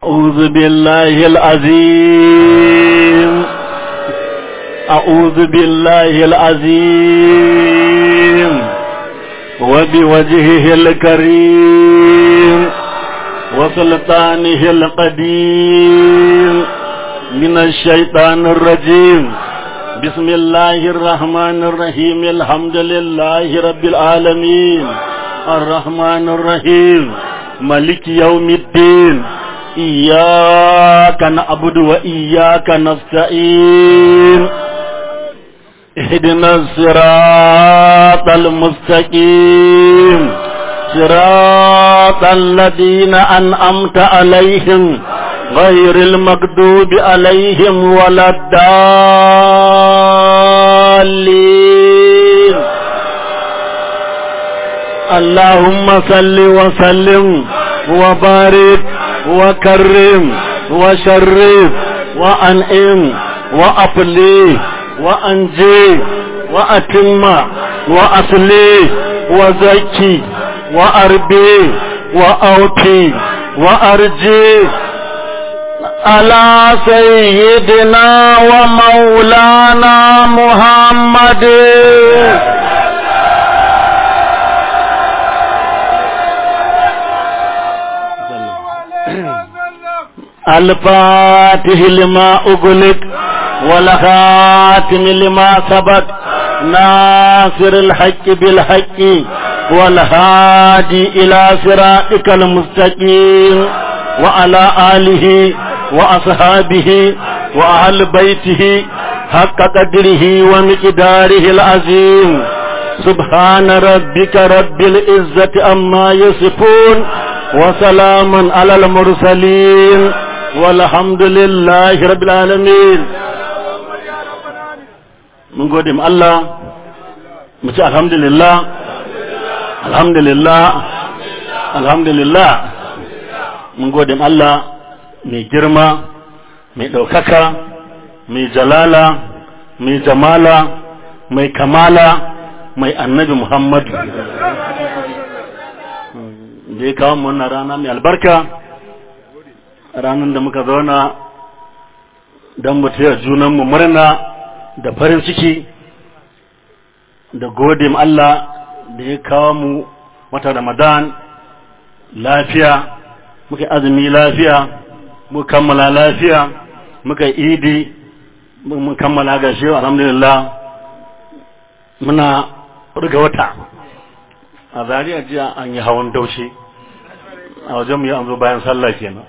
أعوذ بالله العظيم أعوذ بالله العظيم وبوجهه الكريم وسلطانه القديم من الشيطان الرجيم بسم الله الرحمن الرحيم الحمد لله رب العالمين الرحمن الرحيم ملك يوم الدين إياك نعبد وإياك نستعين اهدنا الصراط المستقيم صراط الذين أنعمت عليهم غير المكذوب عليهم ولا الضالين اللهم صل وسلم وبارك وكرم وشرف وأنعم وأفلي وأنجي وأتم وأصلي وزكي وأربي وأوتي وأرجي على سيدنا ومولانا محمد الفاتح لما أغلق والخاتم لما سبق ناصر الحق بالحق والهادي إلى صراطك المستقيم وعلى آله وأصحابه وأهل بيته حق قدره ومقداره العظيم سبحان ربك رب العزة أما يصفون وسلام على المرسلين والحمد لله رب العالمين من قدم الله مش الحمد لله الحمد لله الحمد لله mun gode Allah mai girma mai ɗaukaka mai jalala mai jamala mai kamala mai annabi Muhammadu da ya kawo wannan rana mai albarka ranar da muka zauna don mu taya junanmu murna da farin ciki da gode Allah da ya kawo mu wata Ramadan lafiya muka azumi lafiya muka kammala lafiya muka idi mun kammala ga shi alhamdulillah muna riga wata a zariya jiya an yi hawan daushe a wajen mu yi an zo bayan sallah kenan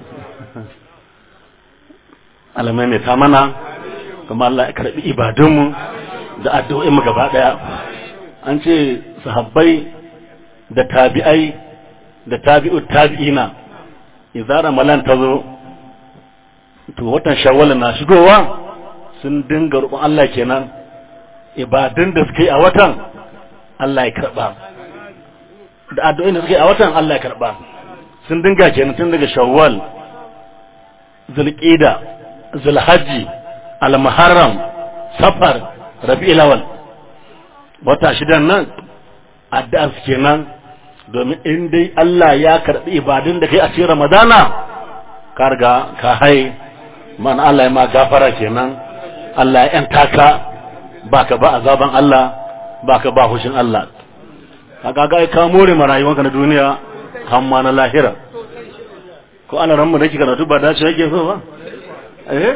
alamai mai ta mana kuma Allah ya karbi ibadunmu da addu'o'in mu gaba daya an ce sahabbai da tabi'ai da tabi'ut tabi'ina idza ramalan ta zo to watan shawwal na shigowa sun dinga roƙon Allah kenan ibadun da suke a watan Allah ya karba da addu'o'in da suke a watan Allah ya karba sun dinga kenan tun daga shawwal zulqida zulhajji al-muharram safar rabi'ul awwal wata shidan nan addu'a kenan domin in dai Allah ya karɓi ibadun da kai a cikin Ramadana ka riga ka hai man Allah ya ma gafara kenan Allah ya yanta ka baka ba azaban Allah baka ba hushin Allah kaga ga ka more ma rayuwanka na duniya har ma na lahira ko ana ran mu da kika karatu ba dace yake so ba eh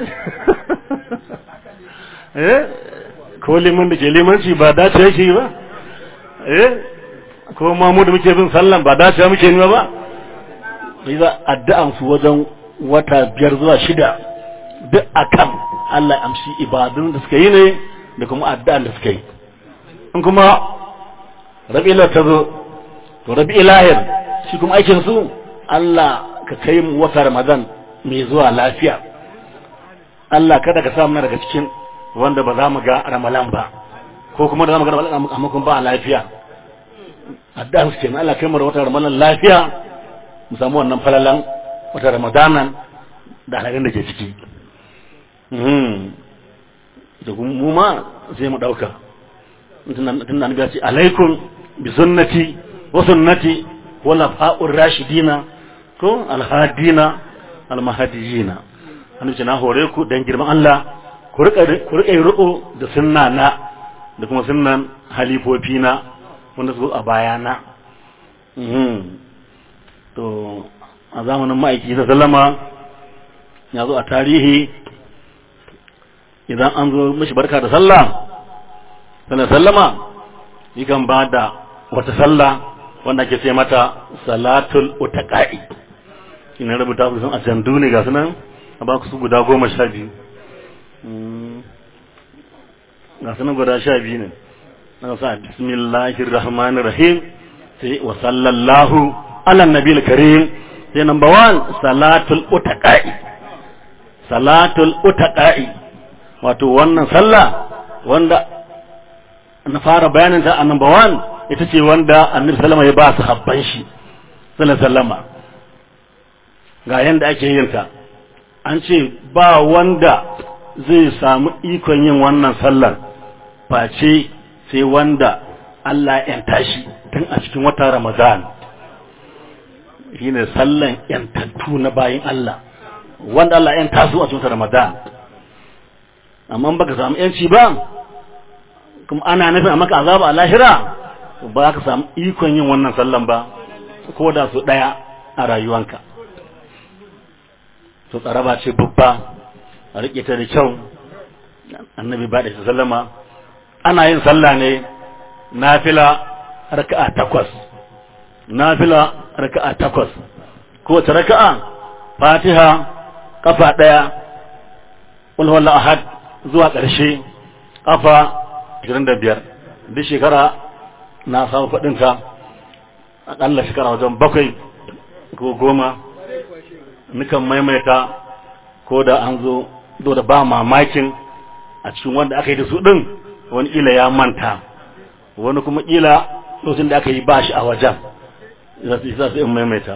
eh ko liman da ke limanci ba dace yake ba eh ko ma mu da muke bin sallan ba dace muke nima ba sai za addu'an su wajen wata biyar zuwa shida duk akan Allah ya amshi ibadun da suka yi ne da kuma addu'an da suka yi in kuma rabi'ila ta zo to rabi'ilahir shi kuma aikin su Allah ka kai mu wata Ramadan mai zuwa lafiya Allah kada ka sa mu daga cikin wanda ba za mu ga Ramadan ba ko kuma da za mu ga Ramadan amma kuma ba lafiya addu'a su kenan Allah kai mu da wata ramadan lafiya mu samu wannan falalan wata ramadanan da halin da ke ciki da mu ma sai mu dauka tun da ya ce alaikum bi sunnati wa sunnati wala fa'ur rashidina ko alhadina almahadiyina annabi ce na hore ku dan girman Allah ku rika ku rika riko da sunna na da kuma sunnan halifofi na wanda su a bayana to a zamanin ma'aiki da sallama ya zo a tarihi idan an zo mishi barka da sallah sallar sallama yakan ba da wata sallah wanda ake ce mata salatul utaqa'i ina rubuta su a jandu ne ga sunan a ba su guda goma sha biyu ga sunan guda sha biyu ne na sa bismillahir rahmanir rahim sai wa sallallahu ala nabil karim sai number one salatul utaqa'i salatul utaqa'i wato wannan sallah wanda na fara bayanin ta a number one ita ce wanda annabi sallama ya ba su habban shi sallama ga yanda ake yin ta an ce ba wanda zai samu ikon yin wannan sallar face sai wanda Allah ya tashi tun a cikin wata Ramadan shine sallan yantattu na bayin Allah wanda Allah ya tasu a cikin Ramadan amma baka samu yanci ba kuma ana nufin a maka azaba a lahira ba ka samu ikon yin wannan sallan ba ko da su daya a rayuwanka to tsaraba ce babba a rike ta da kyau annabi ba da sallama ana yin sallah ne nafila raka'a takwas nafila raka'a takwas ko ta raka'a fatiha kafa daya qul huwallahu ahad zuwa ƙarshe kafa 25 duk shekara na samu faɗin ta akalla shekara wajen bakwai ko goma nukan maimaita ko da an zo do da ba mamakin a cikin wanda aka yi da su ɗin wani ila ya manta wani kuma ila lokacin da aka yi ba shi a wajen za su isa su in maimaita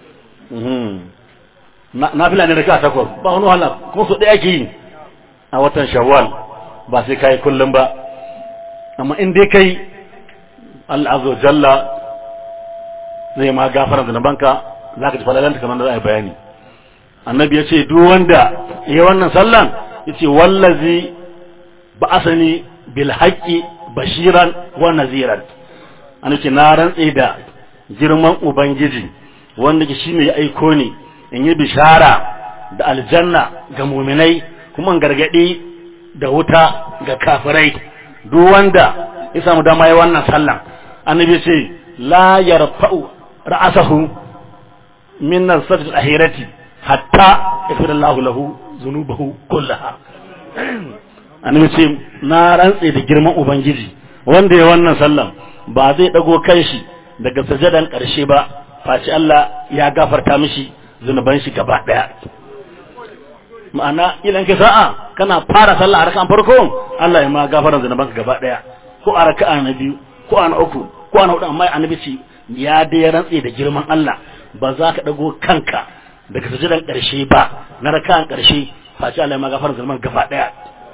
na fila ne da ka takwas ba wani wahala kuma su ɗaya ake yi a watan shawwal ba sai kai kullum ba amma in dai kai Allah azza jalla zai ma gafara da banka zaka ji falalanta kamar da za a yi bayani annabi ya ce duk wanda ya wannan sallan ya ce wallazi ba'asani bil haqqi bashiran wa naziran an ce na rantse da girman ubangiji wanda ke shine ya aiko ni in yi bishara da aljanna ga muminai kuma gargadi da wuta ga kafirai duk wanda ya samu dama ya wannan sallan annabi ce la yarfa'u ra'asahu min nasat al-ahirati hatta yaghfira Allah lahu dhunubahu kullaha annabi ce na rantse da girman ubangiji wanda ya wannan sallan ba zai dago kanshi daga sajadan karshe ba face Allah ya gafarta mishi zunuban shi gaba daya ma'ana idan ka sa'a kana fara sallah a raka'an farko Allah ya ma gafara zunuban ka gaba daya ko a raka'a na biyu ko a na uku ko a na hudu amma annabi ce ya dai rantse da girman Allah ba za ka dago kanka daga sajadan karshe ba na raka'an karshe face Allah ya ma gafara zunuban gaba daya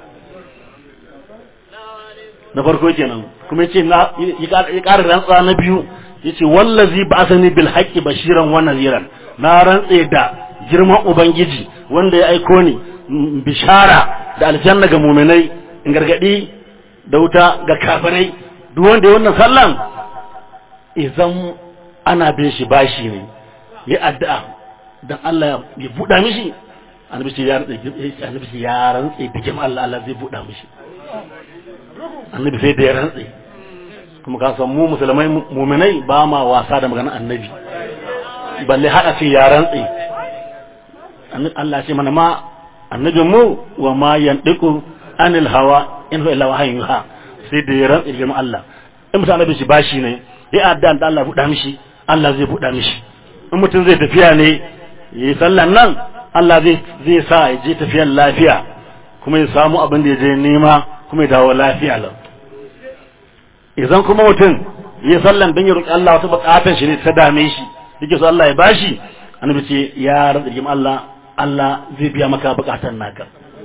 na farko kenan kuma yace na ya ƙara rantsa na biyu yace wallazi ba'athani bil haqqi bashiran wa nadhiran na rantse da girman ubangiji wanda ya aiko ni bishara da aljanna ga mu'minai in gargadi da wuta ga kafirai duk wanda ya wannan sallan idan ana bin shi bashi ne ya addu'a dan Allah ya buɗa mishi annabi ce ya rantse annabi ce ya rantse da girman Allah Allah zai buɗa mishi annabi sai da ya rantse kuma ka san mu musulmai muminai ba ma wasa da maganar annabi balle hada ce ya rantse Allah ce mana ma annabin mu wa ma yandiku anil hawa in huwa illa wahyun yuha sai da ya rantse da Allah in mutum annabi shi bashi ne ya adda da Allah buɗa mishi Allah zai buɗa mishi in mutum zai tafiya ne yi sallan nan Allah zai zai sa ya je tafiyan lafiya kuma ya samu abin da ya je nema kuma ya dawo lafiya lau idan kuma mutum ya sallan don ya roƙi Allah wata buƙatar shi ne ta dame shi yake so Allah ya bashi annabi ce ya rantsa jikin Allah Allah zai biya maka buƙatar naka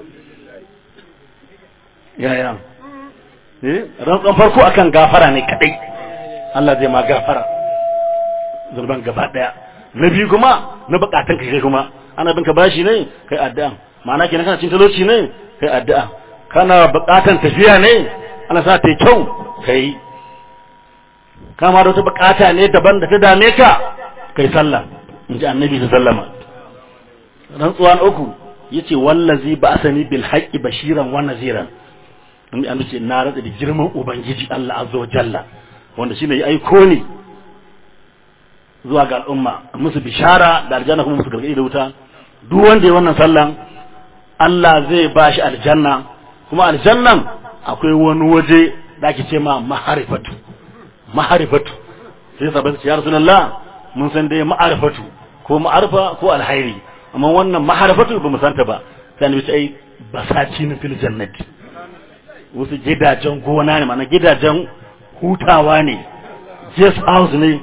yaya eh rantsan farko akan gafara ne kadai Allah zai ma gafara zurban gaba daya na biyu kuma na buƙatan kai kuma ana bin ka bashi ne kai addu'a ma'ana kenan kana cin talauci ne kai addu'a kana bukatan tafiya ne ana sa ta kyau kai kama da wata bukata ne daban da ta dame ka kai sallah in ji annabi ta sallama rantsuwa na uku yace wallazi ba asani bil haqqi bashiran wa naziran in an ce na rada da girman ubangiji Allah azza wa jalla wanda shine ya aiko ni zuwa ga al'umma musu bishara da aljanna kuma musu gargadi da wuta duk wanda ya wannan sallan Allah zai ba shi aljanna kuma aljannan akwai wani waje da ake ce ma maharifatu maharifatu sai sabai ya rasulullah mun san dai ma'arifatu ko ma'arifa ko alhairi amma wannan maharifatu ba mu santa ba sai ne ai basaci na fil jannati wasu gidajen gona ne mana gidajen hutawa ne guest house ne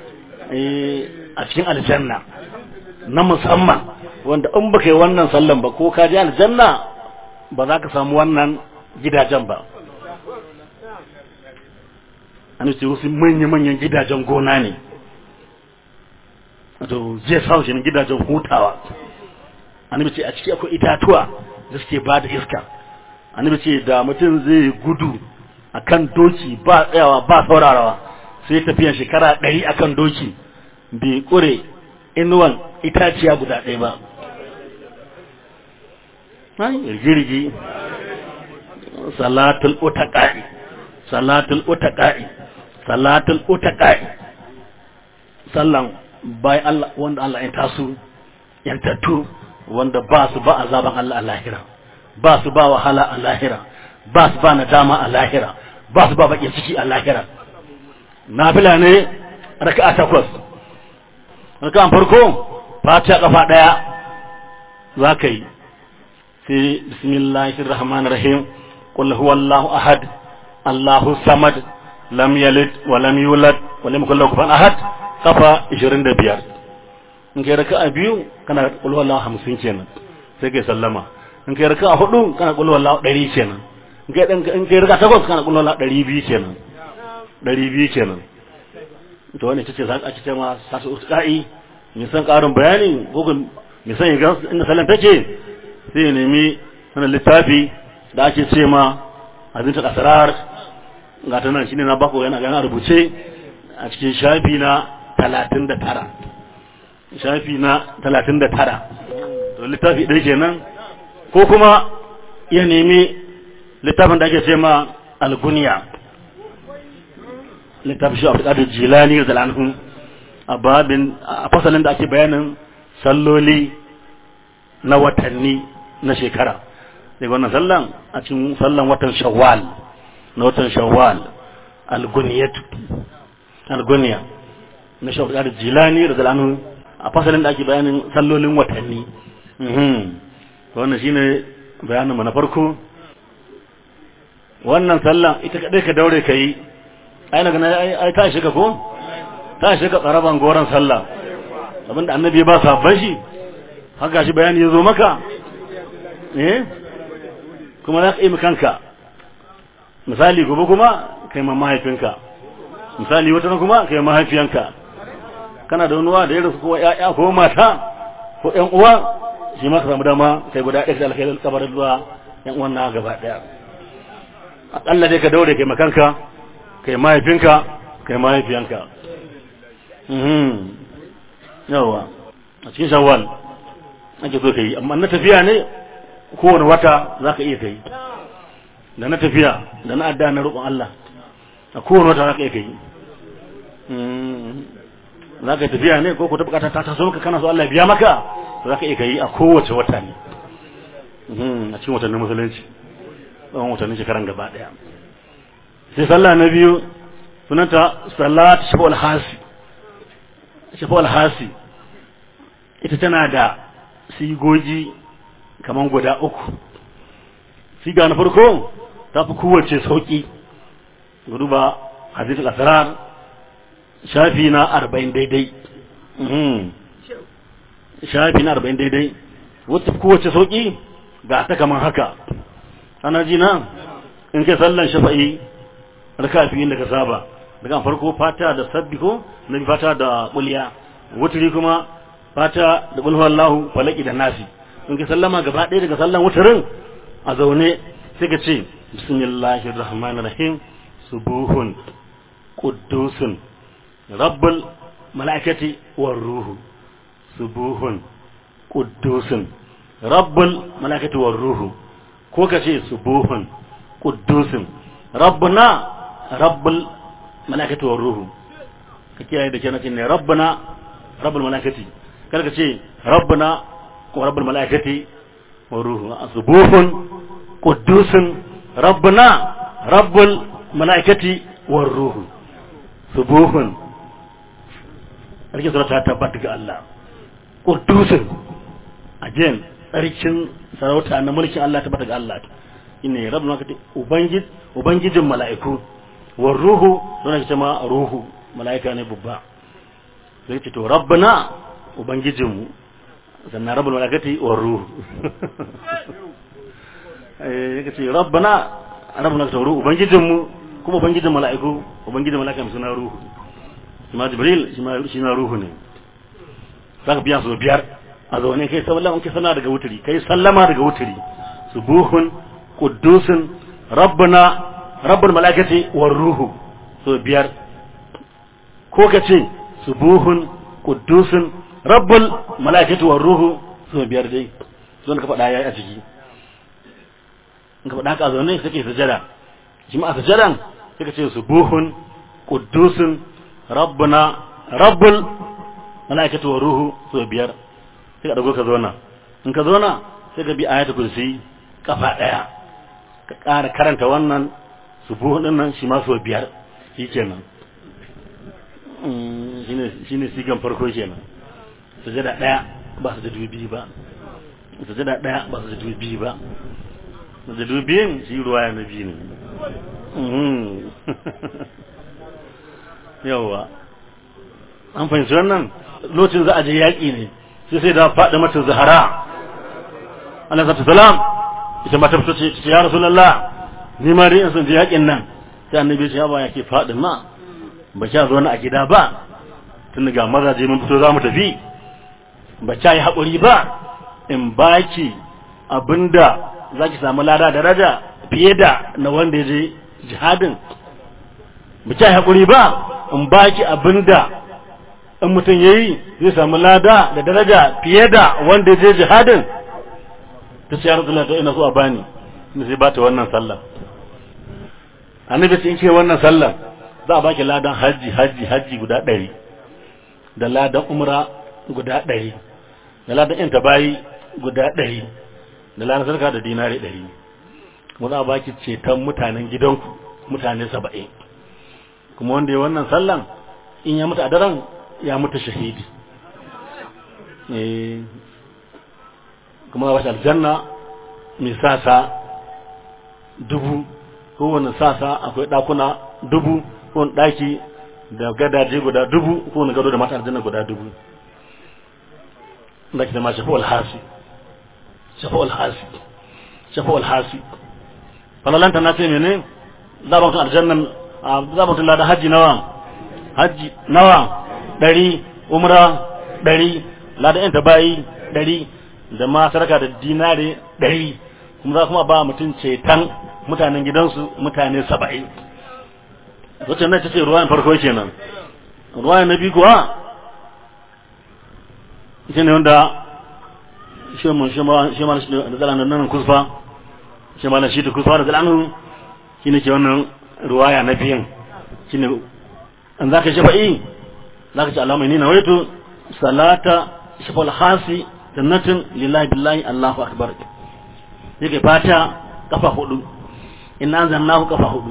a cikin aljanna na musamman wanda in baka yi wannan sallan ba ko ka je aljanna ba za ka samu wannan gidajen ba an ce wasu manya-manyan gidajen gona ne wato zai samu shi gidajen hutawa an ce a ciki akwai itatuwa da suke ba da iska an ce da mutum zai gudu akan doki ba tsayawa ba saurarawa sai tafiyan shekara ɗari akan doki bai ƙure inuwan itaciya guda ɗaya ba rigirgi salatul utaqa'i salatul utaqa'i salatul utaqa'i sallan bai Allah wanda Allah ya tasu yantattu wanda ba su ba azaban Allah a lahira ba su ba wahala a lahira ba su ba nadama a lahira ba su ba bakin ciki a lahira nafila ne raka'a takwas raka'an farko fatiha kafa daya za ka yi sai bismillahir rahmanir rahim qul huwallahu ahad allahu samad lam yalid wa lam yulad wa lam yakul lahu kufuwan ahad kafa 25 in kai raka'a biyu kana qul huwallahu 50 kenan sai kai sallama in kai raka'a hudu kana qul huwallahu 100 kenan in kai in kai raka'a takwas kana qul huwallahu 200 kenan 200 kenan to wannan ita ce za a ce ma sasu usqa'i mai san karin bayani ko mai san ga inda sallan take sai ya nemi sanan littafi da ake ce ma azinta asrar ga ta nan shine na bako yana yana rubuce a cikin shafi na 39 shafi na 39 to littafi ɗaya kenan ko kuma ya nemi littafin da ake ce ma alguniya littafin shi a jilani da lanhun a babin a fasalin da ake bayanin salloli na watanni na shekara daga wannan sallan a cikin sallan watan shawwal na watan shawwal alguniyatu alguniya na shawwal da jilani da lanhun a fasalin da ake bayanin sallolin watanni wannan shine bayanin mu na farko wannan sallan ita kadai ka daure ka yi ai na gana ai ta shiga ko ta shiga tsaraban goron sallah abinda annabi ba sabban shi haka shi bayani ya zo maka eh kuma za ka yi kanka misali gobe kuma kai ma mahaifinka misali wata kuma kai mahaifiyanka kana da wani da ya rasu ko ya'ya ko mata ko ƴan uwa shi ma ka samu dama kai guda ɗaya da alkhairin kabarin zuwa ƴan uwan na gaba ɗaya aƙalla dai ka daure kai makanka kai mahaifinka kai mahaifiyanka yawa a cikin shawwal ake so ka yi amma na tafiya ne kowane wata za ka iya ka yi da na tafiya da na adda na roƙon Allah a kowane wata za ka iya ka yi za ka yi tafiya ne ko ku ta bukata ta taso maka kana so Allah ya biya maka za ka iya ka yi a kowace wata ne a cikin watannin musulunci tsawon watannin shekaran gaba ɗaya sai sallah na biyu sunanta salat shafa'ul hasi shafa'ul hasi ita tana da sigogi kaman guda uku siga na farko ta fi kowace sauki duba hadithul asrar shafi na arba'in daidai shafi na arba'in daidai wata kowace sauki ga ta kaman haka ana ji na in kai sallan shafa'i raka biyu da ka saba daga farko fata da sabbi ko na fata da kulliya wuturi kuma fata da bulhu Allahu falaki da nasi in ka sallama gaba ɗaya daga sallan wutarin a zaune sai ka ce bismillahir rahmanir rahim subuhun quddusun rabbul malaikati war ruhu subuhun quddusun rabbul malaikati war ruhu ko ka ce subuhun quddusun rabbuna rabbul malaikati war ruhu ka kiyaye da kenan ne rabbuna rabbul malaikati kar ka ce rabbuna ko rabbul malaikati war ruhu subuhun quddusun rabbuna rabbul malaikati war ruhu subuhun sarki sura ta tabbata ga Allah quddusun again tsarkin sarauta na mulkin Allah tabbata ga Allah inne rabbul malaikati ubangij ubangijin mala'iku war ruhu don ake ma ruhu mala'ika ne babba sai ce to rabbana ubangijinmu sannan rabbul malaikati war ruhu eh yake ce rabbana rabbul malaikati war ruhu ubangijinmu kuma ubangijin mala'iku ubangijin mala'ika mai suna ruhu shi ma jibril shi ma shi na ruhu ne zaka biya su biyar a zaune kai sallama kai sallama daga wuturi kai sallama daga wuturi subuhun quddusun rabbana rabbul malaikati war ruhu so biyar ko ka ce subuhun quddusun rabbul malaikati war ruhu so biyar dai so ka faɗa yayi a ciki in ka faɗa ka zaune sai kai sujada shi ma a sujadan sai ka ce subuhun quddusun rabbuna rabbul malaikati war ruhu so biyar sai ka dago ka zauna in ka zauna sai ka bi ayatul kursi kafa daya ka ƙara karanta wannan subuhun din nan shi ma so biyar shi kenan shi ne sigan farko kenan sujada daya ba su da dubi ba sujada daya ba su da dubi ba da dubiyin shi ruwa ya nabi ne yawwa an fahimci wannan lokacin za a je yaƙi ne sai sai da faɗi mata zahara alaihi salam ita mata fito ce ya rasulullah ni ma dai in san je yaƙin nan sai annabi ya ba yake faɗi ma ba kya zo na a gida ba tun ga mazaje mun fito za mu tafi ba kya yi haƙuri ba in baki abinda za ki samu lada daraja fiye da na wanda ya je jihadin ba kya yi haƙuri ba in baki abinda in mutum ya yi zai samu lada da daraja fiye da wanda ya je jihadin ta ce ya rasulullah ta ina so a bani ina sai ba ta wannan sallah annabi sai in ce wannan sallah za a baki ladan haji haji haji guda ɗari da ladan umra guda ɗari da ladan yan tabayi guda ɗari da ladan sarka da dinari ɗari kuma za a baki ceton mutanen gidanku mutane saba'in kuma wanda ya wannan sallan in ya mutu a daren ya mutu shahidi kuma za a bashi aljanna mai sasa dubu kowane sasa akwai ɗakuna dubu kowane ɗaki da gadaje guda dubu kowane gado da mata aljanna guda dubu da ke zama shafa alhasi shafa alhasi shafa alhasi falalanta na ce mene za a mutum aljannan za a mutum lada hajji nawa hajji nawa ɗari umra ɗari lada yanta bayi ɗari da ma sarka da dinare ɗari kuma za kuma ba mutum ceton mutanen gidansu mutane saba'in wacce na ta ce ruwayan farko kenan ruwayan na biyu kuwa ita ne wanda shi ma da zalanin nan kusfa shi ma da shi da kusfa da zalanin shi ne ke wannan ruwaya na biyan shi ne an za ka shafa'i za ka ce alamai ni na waito salata shafal hasi jannatin lillahi billahi allahu akbar yake fata kafa hudu in an zannahu kafa hudu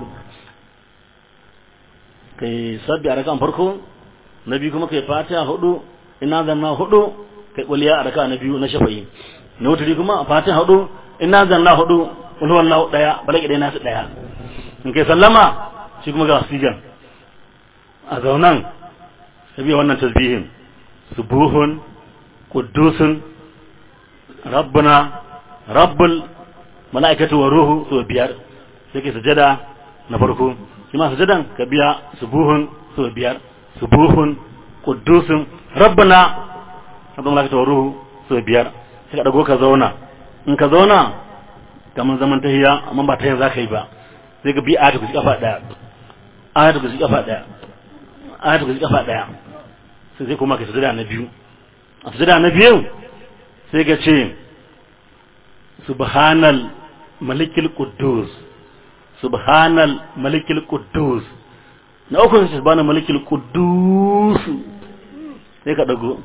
kai sabbi a rakan farko na biyu kuma kai fata hudu in an zanna hudu kai kuliya a raka na biyu na shafa'i na wuturi kuma fata hudu in an zanna hudu ulhuwan lahu daya balaki dai nasu daya in kai sallama shi kuma ga sigan a zaunan sabi wannan tasbihin subuhun quddusun rabbuna rabbul mala'ikatu wa ruhu so biyar sai ke sujada na farko shi ma sujadan ka biya subuhun so biyar subuhun quddusun rabbana hadda malaka ta ruhu so biyar sai ka dago ka zauna in ka zauna kamar zaman tahiya amma ba tahiya zaka yi ba sai ka bi ayatu ku kafa daya ayatu ku kafa daya ayatu ku kafa daya sai sai kuma ka sujada na biyu a sujada na biyu sai ka ce subhanal malikil quddus subhanal malikil quddus na uku sai subhanal malikil quddus sai ka dago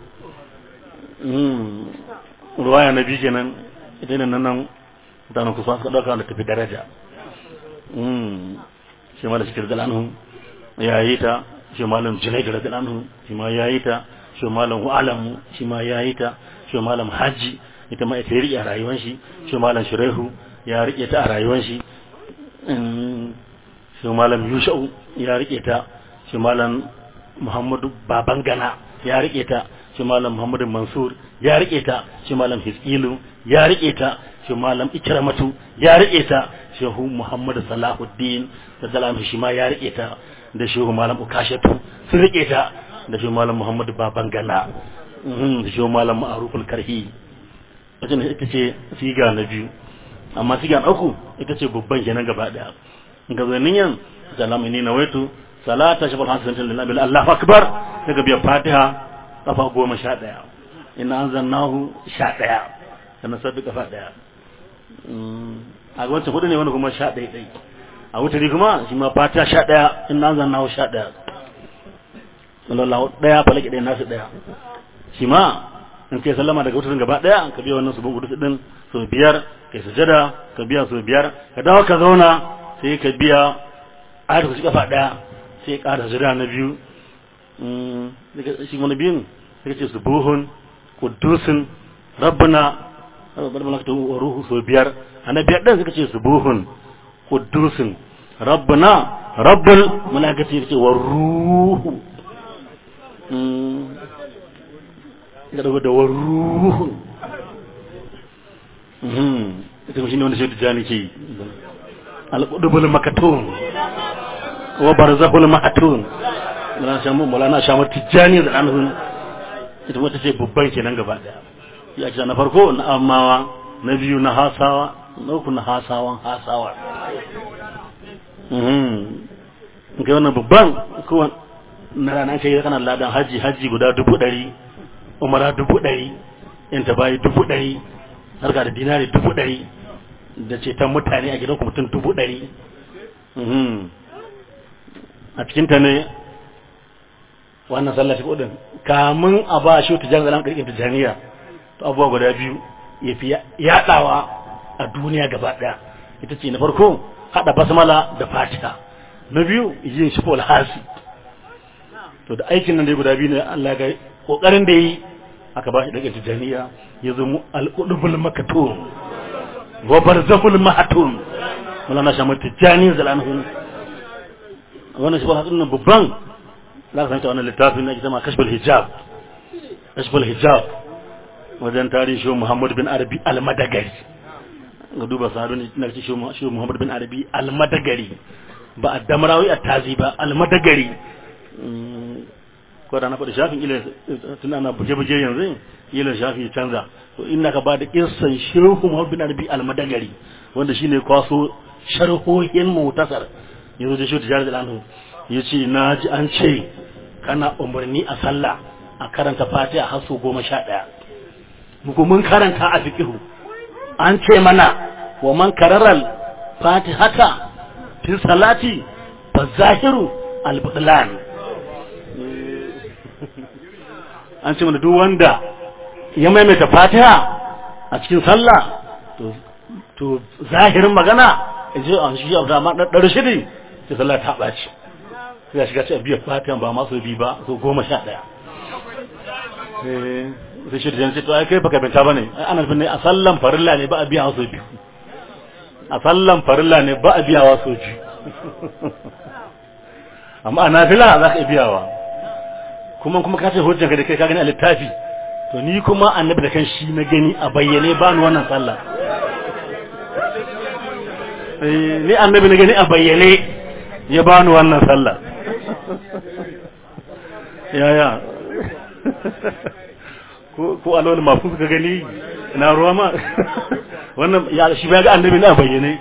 ruwaya na biyu kenan ita ne nan mutanen kusa suka dauka da tafi daraja shi ma da shi da anhu ya yi ta shi malam junai da anhu shi ma ya yi ta shi malam alamu shi ma ya yi ta shi malam haji ita ma ita riƙe a rayuwar shi shi malam shiraihu ya riƙe ta a rayuwar shi shi malam yushau ya riƙe ta shi malam muhammadu babangana ya riƙe ta shi malam muhammadu mansur ya riƙe ta shi malam hiskilu ya riƙe ta shi malam ikramatu ya riƙe ta shehu muhammadu salahuddin da zalam shi ma ya riƙe ta da shehu malam ukashatu sun riƙe ta da shehu malam muhammadu babangana da shehu malam ma'aruful karhi wajen ita ce siga na biyu amma siga na uku ita ce babban kenan gaba daya ga zanin salamu ne na waitu salata shi balhan santin lillahi Allah akbar daga biya fatiha kafa goma sha daya ina an zannahu sha daya sannan sabbi kafa daya a ga wancan hudu ne wani kuma sha daya dai a wutari kuma shi ma fatiha sha daya ina an zannahu sha daya sallallahu daya falaki daya nasu daya shi ma in kai sallama daga wutarin gaba daya ka biya wannan subun gudu din so biyar kai sujada ka biya so biyar ka dawo ka zauna sai ka biya ayat ku kafa daya sai ka da sujada na biyu mm shi wani biyun sai ka ce subuhun qudusun rabbuna rabbuna ka wa ruhu so biyar ana biyar din sai ka ce subuhun qudusun rabbuna rabbul malaikati ka ce wa ruhu ga dago da waruhu ita kuma shine wanda shi tijani ke alqudubul makatun wa barzahul mahatun mulana shamu mulana shamu tijani da anhu ita wata ce babban kenan gaba daya ya ce na farko na amawa na biyu na hasawa na uku na hasawan hasawa mhm kai wannan babban ko na ranar kai kana ladan haji haji guda dubu ɗari umara dubu ɗari in ta bayi dubu ɗari harka da dinari dubu ɗari da ceton mutane a gidan mutum dubu ɗari a cikinta ne wannan sallah shi kudin kamun a ba shi tijan zalan kirkin tijaniya to abubuwa guda biyu ya fi yaɗawa a duniya gaba ɗaya ita ce na farko haɗa basmala da fatiha na biyu yin shi hasi to da aikin nan dai guda biyu ne Allah ga kokarin da yi aka ba shi daga tijaniya ya zama al'udubul makatun wa barzahul mahatun wala na shamar tijani zalanhu wannan shi ba hatsun nan babban za ka san ta wannan littafin na ma kashful hijab kashful hijab wajen tarihi shi Muhammad bin Arabi al-Madagari ga duba sadu ne na shi shi Muhammad bin Arabi al-Madagari ba a damrawi a tazi ba al-Madagari ko da na faɗi shafin ila tun ana buje-buje yanzu ila shafi canza to inna ka ba da kissan shehu Muhammad bin Arabi al-Madagari wanda shine kwaso sharhohin mutasar yanzu da shi tijar da anhu yace na ji an ce kana umarni a sallah a karanta Fatiha har su goma sha ɗaya muku mun karanta a fiqihu an ce mana wa man kararal fatihata fi salati fa zahiru al-butlan an ce mana duk wanda ya maimaita fatiha a cikin sallah to to zahirin magana je an shi abu da ma daddare shiri sai sallah ta baci sai ya shiga cikin biyar fatiha ba ma so bi ba so goma sha daya eh sai shi da to ai kai baka binta bane ai ana nufin ne a sallan farilla ne ba a biya wasu biyu a sallan farilla ne ba a biya wasu biyu amma a nafila za ka biyawa kuma kuma ka ce hujjan ka da kai ka gani a littafi to ni kuma annabi da kan shi na gani a bayyane ba ni wannan sallah ni annabi na gani a bayyane ya ba ni wannan sallah ya ya ko ko alawal mafu suka gani ina ruwa ma wannan ya shi ba ga annabi na bayyane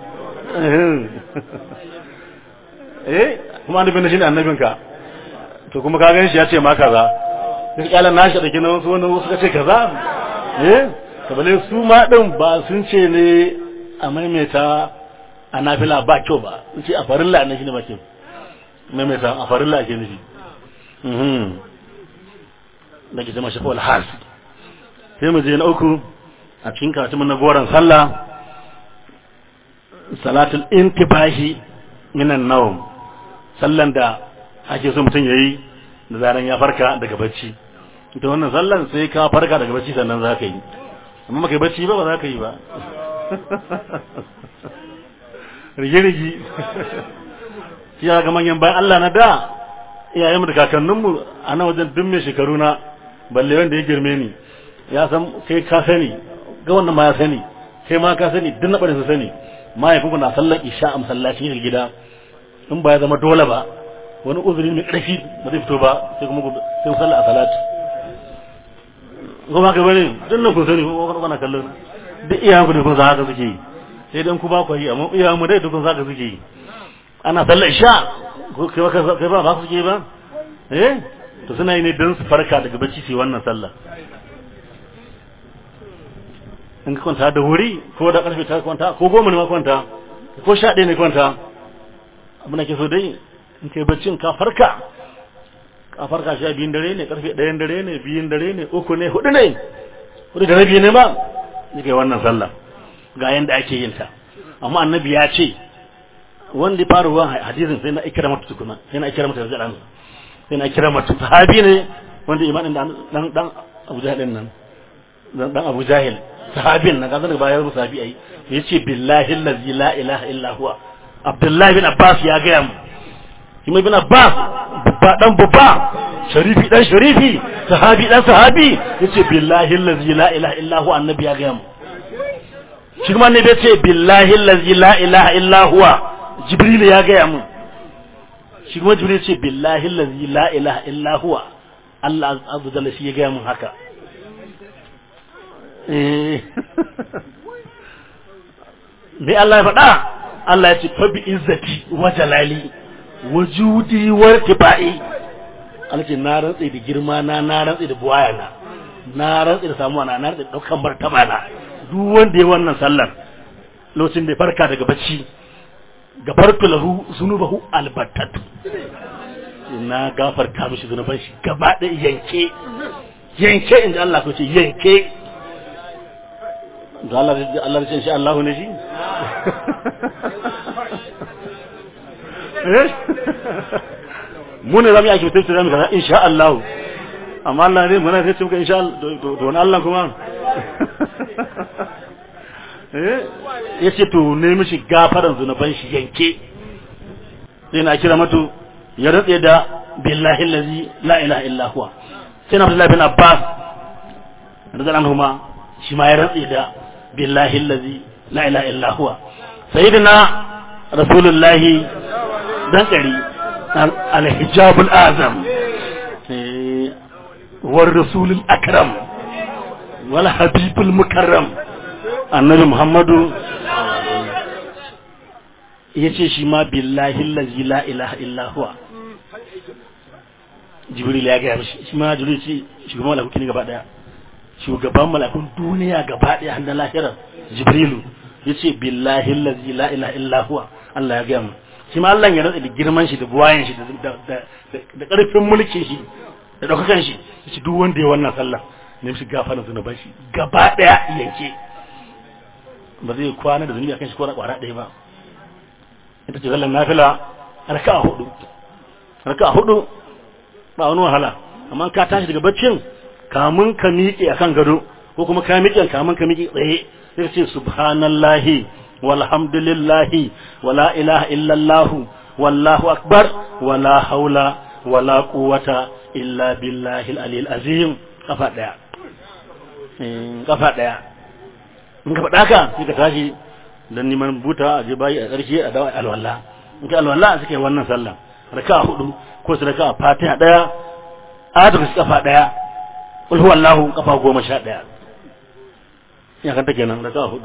eh kuma annabi ne shine annabinka to kuma ka gani shi ya ce ma kaza sai kyalan nashi da kina wasu wani wasu kace kaza eh kabale su ma din ba sun ce ne a maimaita a nafila ba kyau ba sun ce a farilla ne shine ba kyau maimaita a farilla ake nufi mhm da ke zama shafa wal has sai mu je na uku a cikin karatun na goron sallah salatul intibahi minan nawm sallan da ake so mutum yayi da zaran ya farka daga bacci ita wannan sallan sai ka farka daga bacci sannan za ka yi amma baka yi bacci ba ba za ka yi ba rige-rige shi ya ga manyan bayan Allah na da iyayenmu da kakanninmu a nan wajen duk mai shekaru na balle wanda ya girme ni ya san kai ka sani ga wannan ma ya sani kai ma ka sani duk na ɓarin su sani mahaifinku na sallar isha a masallacin gida in ba ya zama dole ba wani uzuri mai ƙarfi ba zai fito ba sai kuma sai sallah a salati kuma ka bane duk nan kun sani ko kana kallon duk iyayen ku ne kun san haka suke yi sai dan ku ba ku yi amma iyayen mu dai duk kun san haka suke yi ana sallar isha ko kai ba kai ba ba su suke ba eh to suna yi ne dan su farka daga bacci su yi wannan sallah in ka kwanta da wuri ko da karfe ta kwanta ko goma ne ma kwanta ko sha ɗaya ne kwanta abin da ke so dai in kai baccin ka farka ka farka sha biyun dare ne karfe ɗayan dare ne biyun dare ne uku ne hudu ne hudu da rabi ne ba ni kai wannan sallah ga yanda ake yin ta amma annabi ya ce wanda fara ruwan hadisin sai na ikira mata tukuna sai na ikira mata zaran sai na ikira mata sahabi ne wanda imanin dan dan Abu Jahil nan dan Abu Jahil sahabin na kazan bayan sahabi ai yace billahi allazi la ilaha illa huwa Abdullahi bin Abbas ya gaya mu kuma bin Abbas babba dan babba sharifi dan sharifi sahabi dan sahabi yace billahi allazi la ilaha illa huwa annabi ya gaya mu shi kuma annabi yace billahi allazi la ilaha illa huwa jibril ya gaya mu shi kuma jibril yace billahi allazi la ilaha illa huwa Allah azza jalla shi ya gaya mu haka eh me Allah ya faɗa Allah ya ce fa bi izzati wa jalali wa judi wa tibai Allah ce na rantsi da girma na na rantsi da buwaya na na rantsi da samuwa na na rantsi da daukan martaba na duk wanda ya wannan sallar lokacin da ya farka daga bacci gafartu lahu zunubahu albattatu na gafarta mishi zunuban shi gaba da yanke yanke inda Allah ko ce yanke da Allah Allah ce insha Allah ne shi mu ne zamu yi ake mutunci zamu kaza insha Allah amma Allah ne muna sai muka insha Allah to wani Allah kuma eh yace to ne mishi gafaran zunuban shi yanke sai na kira mato ya ratse da billahi allazi la ilaha illa huwa sai na Abdullah bin Abbas radiyallahu anhuma shi ma ya ratse da billahi allazi la ilaha illa huwa sayyidina rasulullahi dan kari al-hijabul azam war rasulul akram wal habibul mukarram annabi muhammadu yace shi ma billahi allazi la ilaha illa huwa jibril ya ga mishi shi ma jibril ce shugaban malakuki ne gaba daya shugaban malakun duniya gaba daya har da lahirar jibrilu yace billahi allazi la ilaha illa huwa Allah ya gaya mu shi ma Allah ya rantsa da girman shi da buwayen shi da da karfin mulkin shi da daukakan shi yace duk wanda ya wannan sallah ne shi gafaran zunuban shi gaba daya yanke ba zai kwana da zunubi akan shi ko na kwara daya ba ita ce sallar nafila raka'a hudu raka'a hudu ba wani wahala amma ka tashi daga baccin kamun ka miƙe akan gado ko kuma ka miƙe kamun ka miƙe tsaye sai ce subhanallahi walhamdulillahi wala ilaha illallah wallahu akbar wala haula wala quwwata illa billahi al azim kafa daya kafa daya in ka faɗa ka sai ka tashi dan neman buta a je bayi a ƙarshe a dawo alwala in ka alwala suke wannan sallah raka hudu ko su raka fatiha daya ayatu kafa daya qul huwallahu kafa goma sha ɗaya ya kanta kenan da kafa hudu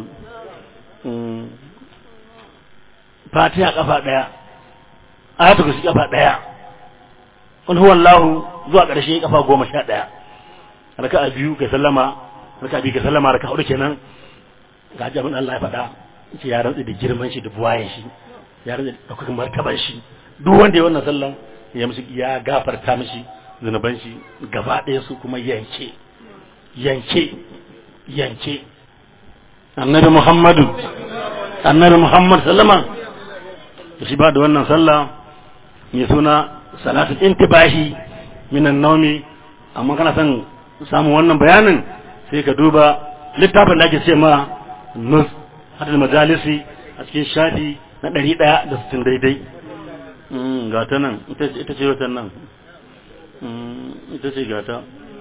fatiha kafa ɗaya ayatul kursi kafa ɗaya qul huwallahu zuwa ƙarshe kafa goma sha ɗaya raka'a biyu kai sallama raka'a biyu kai sallama raka'a hudu kenan ga abin Allah ya faɗa ce ya rantsi da girman shi da buwayen shi ya rantsi da ɗaukakin martaban shi duk wanda ya wannan sallan ya musu ya gafarta mishi zunuban shi gaba ɗaya su kuma yanke yanke yanke annabi muhammadu annabi muhammad sallama da shi ba da wannan sallah mai suna salatul intibahi minan naumi amma kana son samun wannan bayanin sai ka duba littafin da ake ce ma nus hadal majalisi a cikin shafi na ɗari ɗaya da sittin daidai ga ta nan ita ce watan nan ita ce gata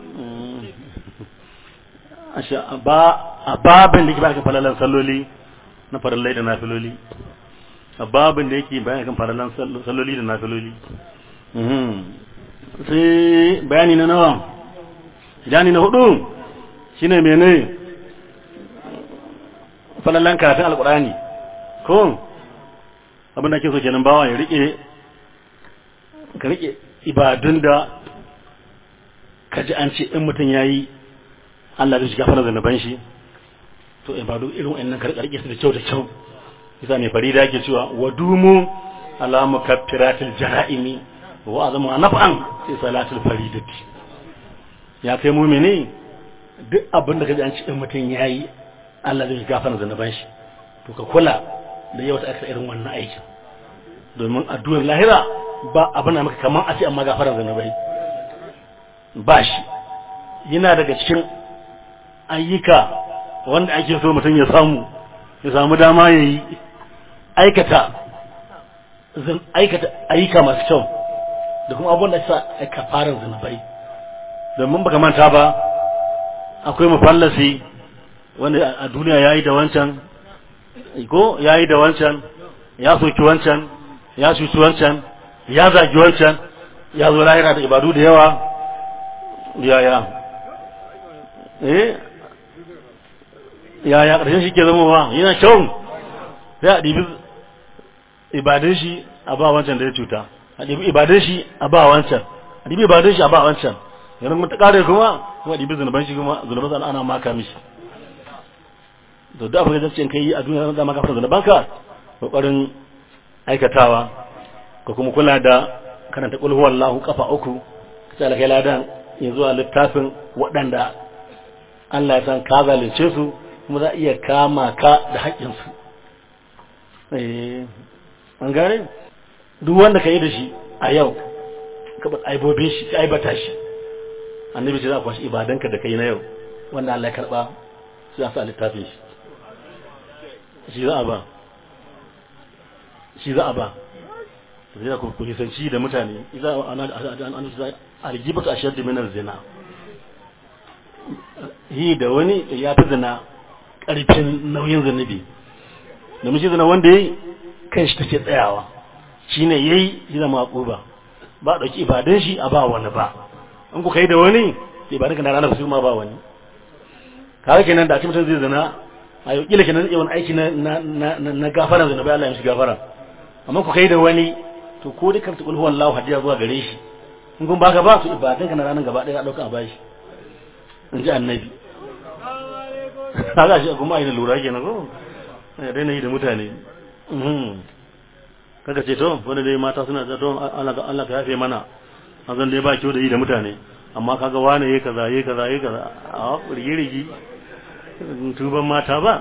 a babin da yake bayan falalan salloli na farallai da nafiloli a babin da yake bayan kan falalan salloli da nafiloli sai bayani na nawa bayani na hudu shine mene falalan karatun alkurani ko abin da ke so kenan bawa ya rike ka rike ibadun da ka ji an ce in mutum ya yi Allah zai shiga fara zanaban shi to ibadu irin wa'annan ka rike su da kyau da kyau isa mai farida yake cewa wa dumu ala mukaffiratil jara'imi wa azamu naf'an fi salatil faridati ya kai mu'mini duk abin da ka ji an ce in mutum ya yi Allah zai shiga fara zanaban shi to ka kula da yau ta aka irin wannan aikin domin addu'ar lahira ba abin da maka kamar a ce amma gafarar zanabai ba shi yana daga cikin ayyuka wanda ake so mutum ya samu ya samu dama ya yi aikata aikata ayyuka masu kyau da kuma abin da sa aika fara zanabai domin baka manta ba akwai mafallasi wanda a duniya ya yi da wancan ko ya yi da wancan ya soki wancan ya cuci wancan ya zagi wancan ya zo lahira da ibadu da yawa yaya eh yaya ƙarshen shi ke zama wa yana kyau sai a ɗibi ibadun shi a ba wancan da ya cuta a ɗibi ibadun shi a ba wancan a ɗibi ibadun shi a ba wancan yanzu mun ta ƙare kuma kuma ɗibi zunuban shi kuma zunuban ana maka mishi to da abin da zai kai a duniya zama gafara zunubanka kokarin aikatawa ko kuma kula da karanta kul huwallahu kafa uku sai alkai ladan ya zuwa littafin waɗanda Allah ya san ka zalunce su kuma za iya kama ka da haƙƙin su eh an gane duk wanda ka yi da shi a yau ka ba aibobin shi ka aibata shi annabi ce za ku kwashi ibadanka da kai na yau wanda Allah ya karba sai ya sa littafin shi shi za a ba shi za a ba zai da ku nisanci da mutane iza an algibatu ashaddu min zina yi da wani ya fi zina karfin nauyin zunubi da mishi zina wanda yayi kan shi take tsayawa shine yayi shi zama akuba ba dauki ibadan shi a ba wani ba in ku kai da wani ibadan ka na ranar su ma ba wani kawai kenan da a mutum zai zina a yau kila kenan zai wani aiki na na gafara zunubi Allah ya mishi gafara amma ku kai da wani to ko dai karta kulhu wallahu hadiya zuwa gare shi in kun baka ba to ibadan ka na ranar gaba daya dauka a bashi in ji annabi haka shi kuma ayi lura kenan ko ya daina yi da mutane kaga ce to wanda dai mata suna da to Allah Allah ka yafe mana an zan dai ba kyau da yi da mutane amma kaga wane yayi kaza yayi kaza yayi kaza a rigi rigi tuban mata ba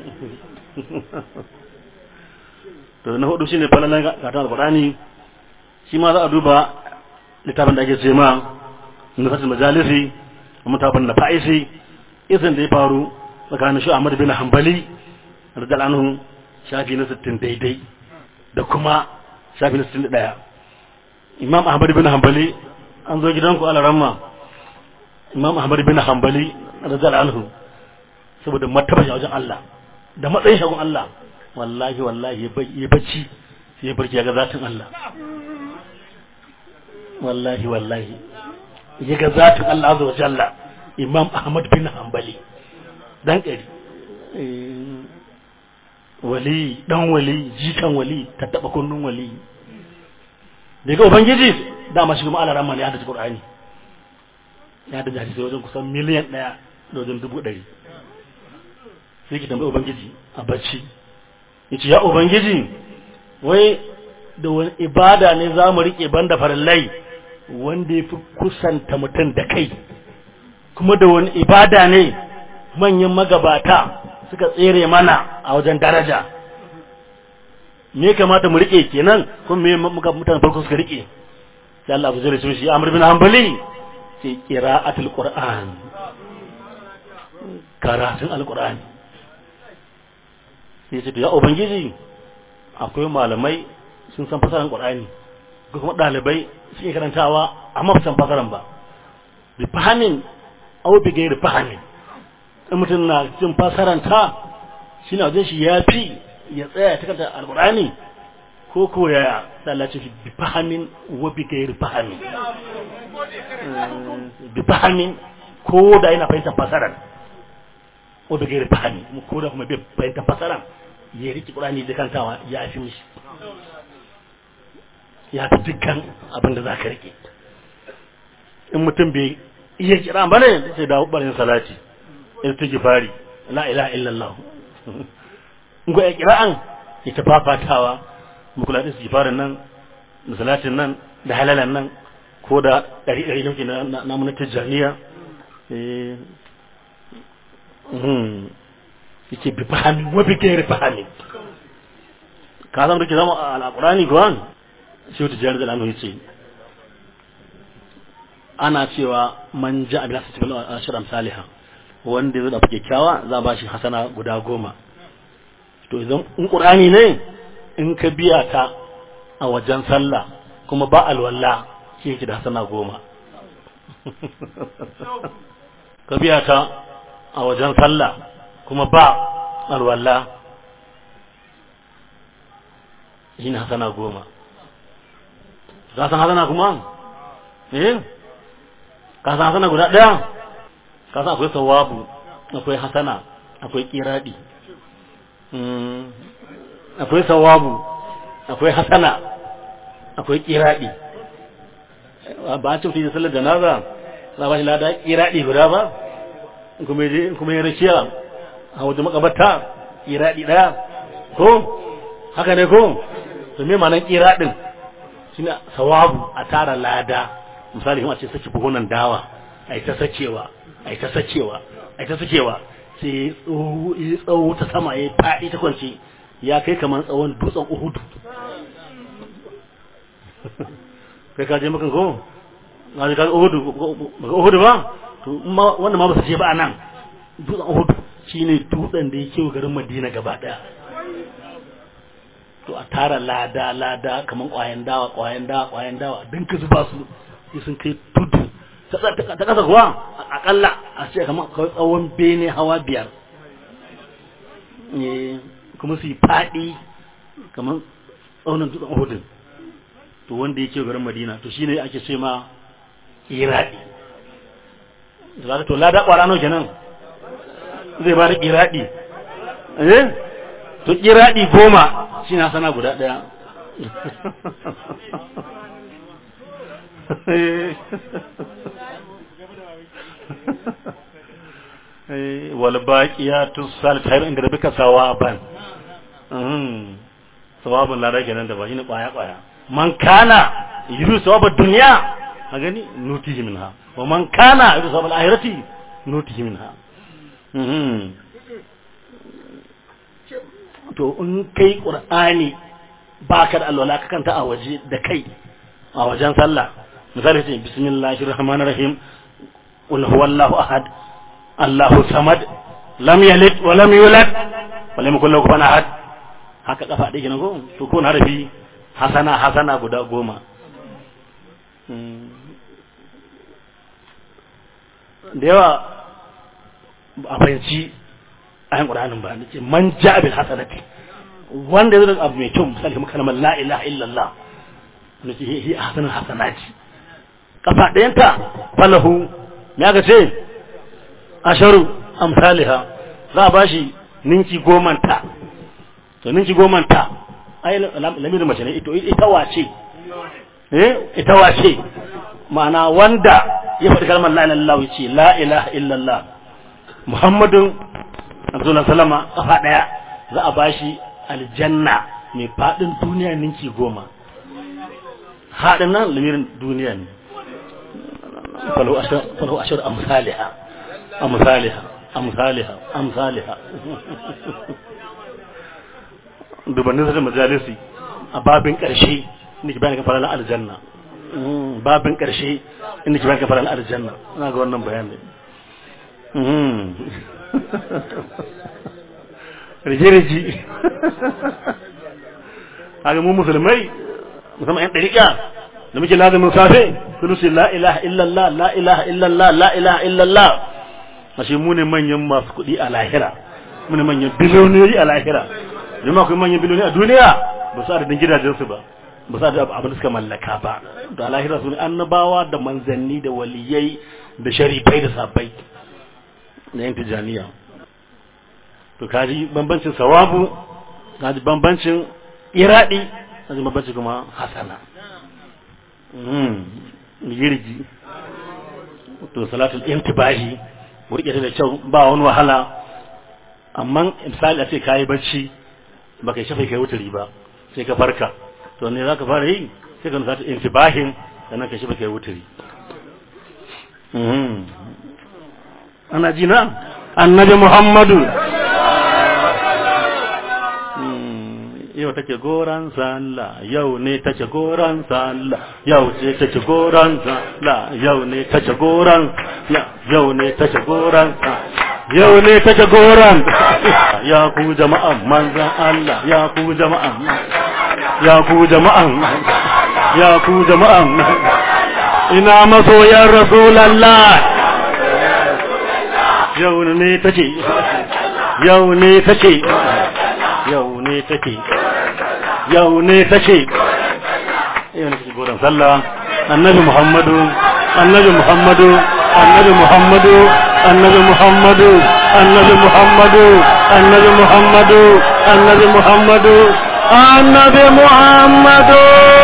to na hudu shine falalan katon alqur'ani shi ma za a duba littafin da ake ce ma nufatul majalisi mutafin na fa'isi isin da ya faru tsakanin shi Ahmad bin Hanbali radiyallahu anhu shafi na 60 daidai da kuma shafi na 61 Imam Ahmad bin Hanbali an zo gidanku ala ramma Imam Ahmad bin Hanbali radiyallahu anhu saboda martaba wajen Allah da matsayin shagun Allah wallahi wallahi ya bacci sai ya barki ya ga zatin Allah wallahi wallahi ya ga zatin Allah azza wa jalla imam ahmad bin hanbali dan ƙari wali dan wali jikan wali ta taba kunnun wali daga ubangiji dama shi kuma alaran mali ya da qur'ani ya da hadisi wajen kusan miliyan ɗaya da wajen dubu ɗari sai ki tambayi ubangiji a bacci yace ya ubangiji wai da wani ibada ne za mu riƙe banda farillai wanda ya fi kusanta mutum da kai kuma da wani ibada ne manyan magabata suka tsere mana a wajen daraja me kamata mu rike kenan kuma me muka mutane farko suka rike sai Allah abu zai shi Amr bin Hanbali sai qira'atul Qur'an karatun alqur'ani sai ce ya ubangiji akwai malamai sun san fasaran Qur'ani ko kuma dalibai suke karantawa amma ba san fasaran ba bi fahimin au bi gairi fahimin in mutum na cin fasaranta shi na wajen shi ya fi ya tsaya ta kanta alkurani ko ko ya lalace shi bi fahamin wa bi gairi fahamin bi fahamin ko da yana fahimtar fasaran ko bi gairi fahamin ko da kuma bai fahimtar fasaran ya riki kurani da kantawa ya fi mishi ya fi dukkan abin da za ka rike in mutum bai iya kira ba ne sai dawo barin salati istighfari la ilaha illallah ngo ya kira'an ita fafatawa mu kula da istighfarin nan da salatin nan da halalan nan ko da dari dari nake na na mun tijaniya eh hmm yake bi fahimi wa bi gairi fahimi ka san rike zama alqurani ko an shi wata jihar da lanu yace ana cewa man ja'a bil hasati bil ashram salihah wanda zai dafa kyakkyawa za ba shi hasana guda goma to idan in ƙur'ani ne in ka biya ta a wajen sallah kuma ba alwala shi yake da hasana goma ka biya ta a wajen sallah kuma ba alwala shi ne hasana goma ka san hasana kuma eh ka san hasana guda ɗaya kasan akwai sawabu akwai hasana akwai kiradi akwai sawabu akwai hasana akwai kiradi ba a cikin sallar janaza za ba shi lada kiradi guda ba kuma ya rakiya a wajen makabarta kiradi daya ko haka ne ko to me ma nan kiradin shine sawabu a tara lada misali kuma a ce saki buhunan dawa a ta sakewa a ta sakewa a ta sakewa sai ya tsawo ta sama ya faɗi ta kwance ya kai kamar tsawon dutsen uhudu kai ka je makan ko na je ka uhudu ba uhudu ba to wanda ma ba su je ba nan dutsen uhudu shine dutsen da yake garin madina gaba daya to a tara lada lada kamar kwayan dawa kwayan dawa kwayan dawa din ka zuba su sai sun kai tudu ta kasa kuwa akalla a ce kamar tsawon bene hawa biyar kuma su yi faɗi kamar tsaunin dutsen uhudin to wanda ya ce garin madina to shine ake ce ma iradi da to lada ƙwara nau kenan zai ba da iradi eh to iradi goma shi na sana guda ɗaya wal baqiyatu salihatu inda rabbika sawaban sawabun lada kenan da ba shine kwaya kwaya man kana yuru sawabad dunya a gani nutihi minha wa man kana yuru sawabal akhirati nutihi minha to in kai qur'ani baka da alwala ka kanta a waje da kai a wajen sallah misali ce bismillahir rahmanir rahim qul huwallahu ahad Allahu samad lam yalid wa lam yulad wa lam yakul lahu kufuwan ahad haka kafa ɗaya kenan ko to ko na harafi hasana hasana guda goma da yawa a fahimci ayan ƙur'anin ba ce man ja bil hasanati wanda zai abu mai kyau misali kuma kalmar la ilaha illallah ne ce hi hasanan hasanati kafa ɗayanta falahu me aka ce asharu amsalha za a bashi ninki gomanta to ninki gomanta ai lamirin mace ne ito ita wace eh ita wace ma'ana wanda ya faɗi kalmar la ilaha illallah yace la ilaha illallah muhammadun rasulullah sallama kafa daya za a bashi aljanna mai fadin duniya ninki goma haɗin nan lamirin duniya ne falahu ashar amsaliha amsaliha amsaliha amsaliha dubannin da majalisi a babin ƙarshe inda ke bayan kafaran aljanna babin ƙarshe inda ke bayan kafaran aljanna ina ga wannan bayanin rige-rige haka mu musulmai musamman 'yan ɗariƙa da muke lazumin safe sun ce la ilaha illallah la ilaha illallah la ilaha illallah ashe mu ne manyan masu kuɗi a lahira mu ne manyan biloniyoyi a lahira jama akwai manyan biloniyoyi a duniya ba su adadin gidajensu ba ba su adadin abin da suka mallaka ba da lahira su ne annabawa da manzanni da waliyai da sharifai da sabai na yan tijaniya to kaji bambancin sawabu kaji bambancin iradi kaji bambancin kuma hasana girgi to salatul intibahi burke ta da kyau ba wani wahala amma misali a ce kayi bacci ba kai shafa kai wutari ba sai ka farka to ne za ka fara yi sai ka nusa intibahin sannan ka shafa kai wutari ana ji na annabi muhammadu yau take goran sallah yau ne take goran sallah yau ce take goran sallah yau ne take goran yau ne take goran yau ne take goran ya ku jama'an manzan Allah ya ku jama'an ya ku jama'an ya ku jama'an ina masoyan rasulallah yau ne take yau ne take yau ne take yau ne take yau ne take goron sallah annabi muhammadu annabi muhammadu annabi muhammadu annabi muhammadu annabi muhammadu annabi muhammadu annabi muhammadu annabi muhammadu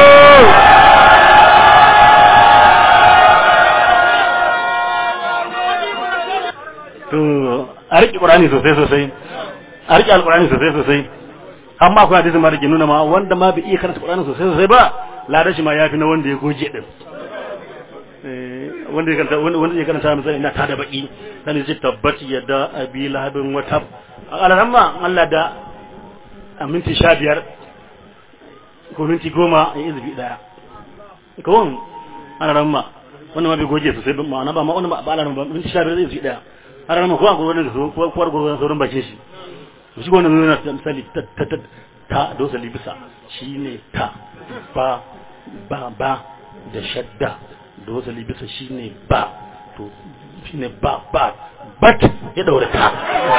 to a riƙe ƙurani sosai sosai a riƙe alƙurani sosai sosai amma akwai hadisi ma da ke nuna ma wanda ma bai iya karanta ƙurani sosai sosai ba ladan shi ma yafi na wanda ya goge din wanda ya karanta wanda ya karanta misali ina tada baki dan ya tabbati yadda abi lahabin wata alaran ma Allah da a minti sha biyar ko minti goma ya izubi daya kawon alaran ma wannan ma bai goge sosai ba ma'ana ba ma wannan ba alaran ba minti sha biyar zai izubi daya alaran ma ko an gurgurin da su ko kuwar gurgurin saurin bakin shi shi wannan nuna misali ta ta ta ta dosa libisa shine ta ba ba ba da shadda dosa libisa shine ba to shine ba ba bat ya daura ta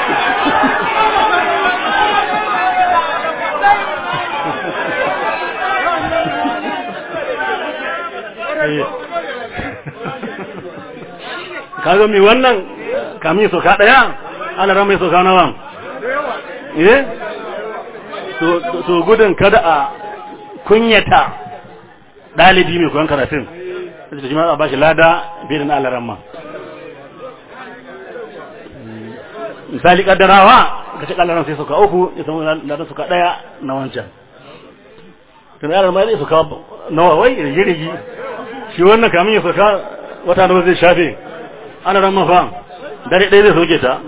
kaga mai wannan kamin soka daya ana ran mai soka nawa eh to gudun kada a kunyata dalibi mai koyon karatun sai shi ma a bashi lada bai da na alaran ma misali kaddarawa ka ce kallaran sai suka uku ya samu ladan suka daya na wancan tun yaran ma zai suka nawa wai rigirigi shi wannan kamin ya suka wata nawa zai shafe ana ran mafa dare ɗaya zai soke ta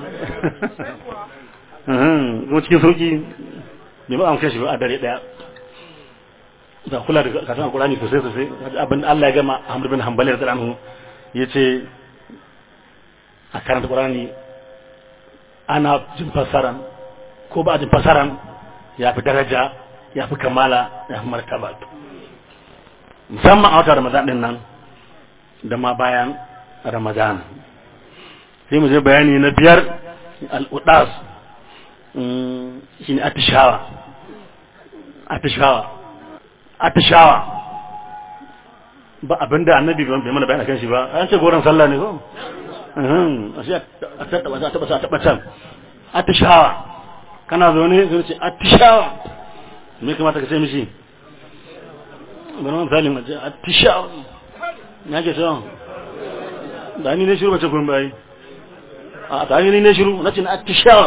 kuma cikin sauki bai ba an kai shi a dare ɗaya da kula da kasan alkurani sosai sosai abin Allah ya gama Ahmad bin Hanbali da anhu yace a karanta Qur'ani ana jin fasaran ko ba jin fasaran ya fi daraja ya fi kamala ya fi martaba musamman a wata Ramadan din nan da ma bayan Ramadan sai mu je bayani na biyar al-udas shine atishawa atishawa atishawa ba abinda annabi bai mana bayani kan shi ba an ce goron sallah ne ko a shi a taɓa a taɓa a taɓa can atishawa kana zaune sai ce atishawa me kamata ka ce mishi bari wani misalin a ce atishawa ya ke cewa da ni ne shiru bace kun bayi a ta ni ne shiru na ce na atishawa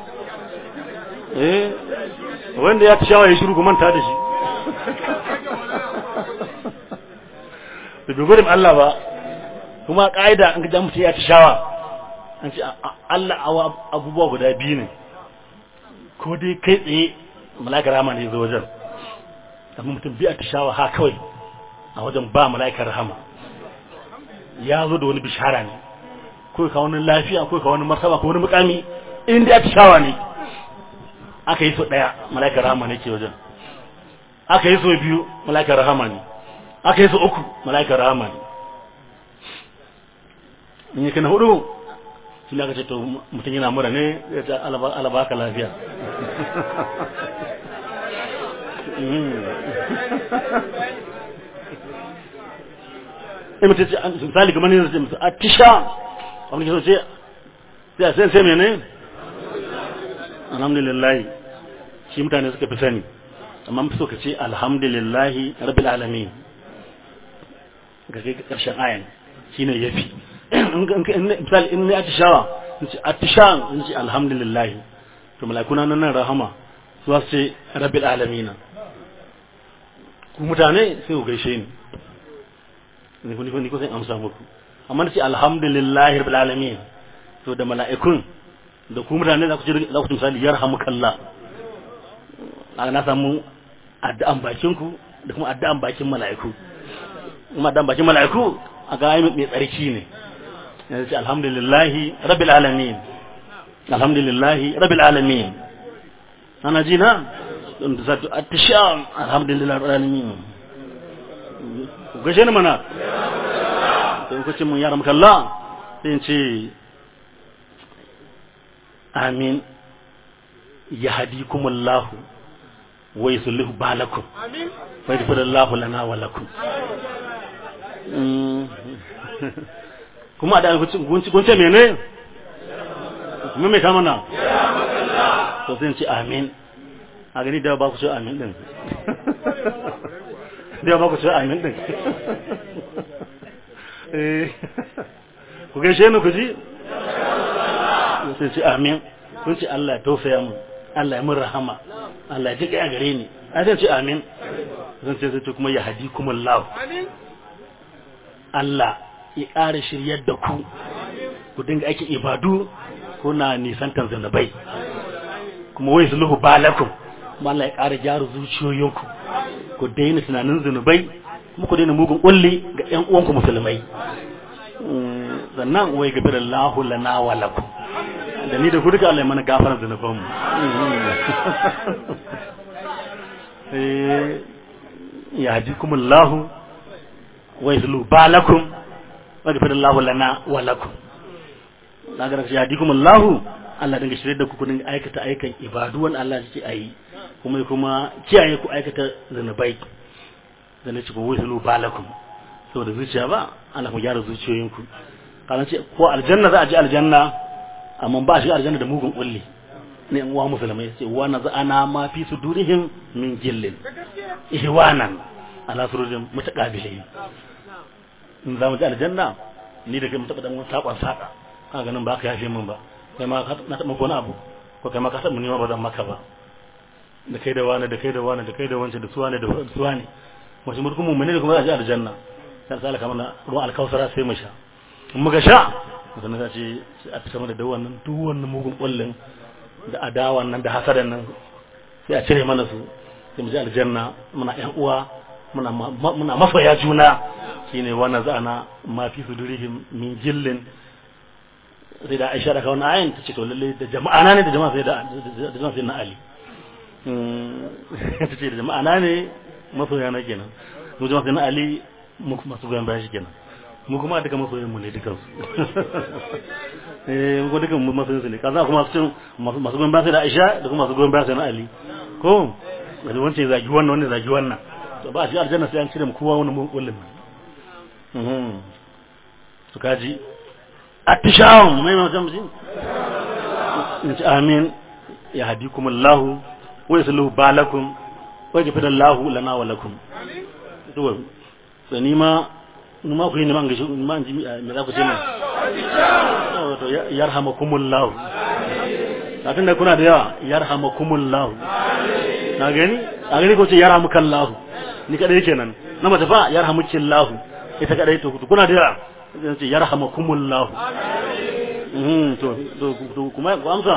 eh wanda ya atishawa ya shiru ku manta da shi da bai gudun Allah ba kuma ƙa'ida an ga mutum ya atishawa an ce Allah abubuwa guda biyu ne ko dai kai tsaye mala'ikar rahama ne zo wajen amma mutum biya atishawa ha kawai a wajen ba mala'ikar rahama ya zo da wani bishara ne ko ka wani lafiya ko ka wani martaba ko wani mukami in dai atishawa ne aka yi so daya mala'ikar rahama ne ke wajen aka yi so biyu mala'ikar rahama ne aka yi so uku mala'ikar rahama ne in yi kana hudu shi ne aka ce to mutum yana mura ne ya ce alaba ka lafiya in mutum ce misali kamar ne zai mutu a tisha wani ke so ce sai sai sai mene alhamdulillah shi mutane suka fi sani amma fi so ka ce alhamdulillah rabbil alamin ga kai karshen ayan shine yafi misali in ne atishawa in ce atishan in ce alhamdulillah to malakuna nan nan rahama su wasu ce rabbil alamina ku mutane sai ku gaishe ni ni ku ni ku sai amsa muku amma da ce alhamdulillah rabbil alamin to da mala'ikun da ku mutane za ku ce za ku misali yarhamukallah na samu addu'an bakin ku da kuma addu'an bakin mala'iku kuma addu'an bakin mala'iku a ga mai tsarki ne yanzu ce alhamdulillahi rabbil alamin alhamdulillahi rabbil alamin ana ji na don da zato attishan alhamdulillahi rabbil alamin ku gashe ni mana sai ku ce mun yara maka Allah sai in ce amin yahdikumullahu wa yuslih balakum amin wa yaghfirullahu lana wa lakum kuma da gunce mene kuma mai kama na to sai ce amin a gani da ba ku ce amin din da ba ku ce amin din ku gaishe ni ku ji sai ce amin kun ce Allah ya tausaya mu Allah ya mun rahama Allah ya ji kai a gare ni a sai ce amin zan ce sai kuma ya hadi kuma Allah Allah ya ƙara shiryar da ku ku dinga ake ibadu kuna nisantar zanabai kuma wai zuluhu balakum kuma Allah ya ƙara gyara zuciyoyinku ku daina tunanin zunubai kuma ku daina mugun kulli ga ƴan uwanku musulmai sannan wai gafi da lahu lana wa lakum da ni da ku duka Allah ya mana gafarar zunubanmu ya haji kuma lahu wai zulu balakum waghfir Allahu lana wa lakum daga shi yadikum Allah Allah dinga shirye da ku kudin aikata aikan ibadu wanda Allah yake ayi kuma kuma kiyaye ku aikata zanubai da ne cikin wusulu balakum saboda zuciya ba Allah ku gyara zuciyoyinku kana ce ko aljanna za a je aljanna amma ba shi aljanna da mugun kulli ne an uwa musulmai ce wa na za'ana ma fi sudurihim min jillin ihwanan ala surujin mutaqabilin in za mu ji aljanna ni da kai mu taɓa dan saƙon saƙa ka ganin ba ka yafe min ba kai ma na taɓa wani abu ko kai ma ka taɓa nima ba zan maka ba da kai da wani da kai da wani da kai da wancan da suwa ne da suwa ne wasu mulkin mu ne da kuma za a ji aljanna sai sai alaka mana ruwan alkausara sai mu sha in muka sha sannan za ce a fita mana da wannan duk wannan mugun kullun da adawan nan da hasadan nan sai a cire mana su sai mu ji aljanna muna ƴan uwa muna muna masoya juna shine wannan za'ana ma fi sudurihim min jillin sai da Aisha da kawai ayin ta ce to lalle da jama'a na ne da jama'a sai da da jama'a sai na Ali ta ce da jama'a na ne masoya na kenan mu jama'a sai na Ali mu kuma su goyon bayan shi kenan mu kuma duka masoyan mu ne dukan su eh mu dukan mu masoyan su ne kaza kuma su masu goyon bayan sai da Aisha da kuma masu goyon bayan sai na Ali ko da wancan zagi wannan wannan zagi wannan to ba shi aljanna sai an cire mu kowa wani kullum su kaji attishawan mai magana mutum in ci amin ya hadikumullahu wa yasluhu balakum wa yajfidallahu lana wa lakum to to ni ma ni ma ku yi ni ma gashi ni ma ji me za ku ce ne to yarhamakumullahu kafin da kuna da yawa yarhamakumullahu na gani a gani ko ce yarhamukallahu ni kadai kenan na mace fa yarhamukillahu ita kadai to kuna da yawa ce yarhamakumullahu mhm to to kuma ku amsa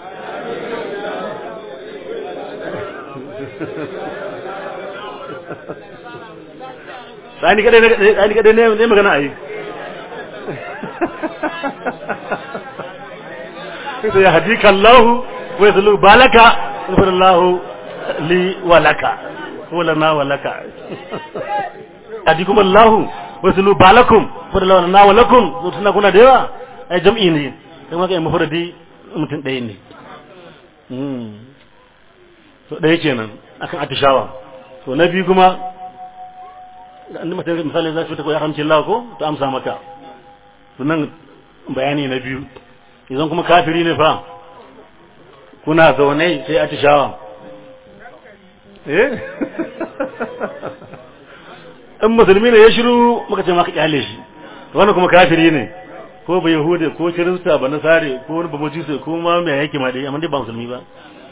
Sani kadai ne kadai ne ne magana ai sai ya hadika Allah wa yaslu balaka subhanallahu li wa laka wa lana wa laka hadikum Allah wa yaslu balakum subhanallahu lana wa lakum to tuna kuna da yawa ai jam'i ne kuma kai mufradi mutum ɗaya ne to ɗaya kenan akan atishawa to na biyu kuma annabi mutum misali za su ta koyi haramcin Allah ko to amsa maka to nan bayani na biyu idan kuma kafiri ne fa kuna zaune sai atishawa eh in musulmi ne ya shiru muka ce maka kyale shi wannan kuma kafiri ne ko ba yahude ko kirista ba nasare ko wani babuji ko ma mai yake ma dai amma dai ba musulmi ba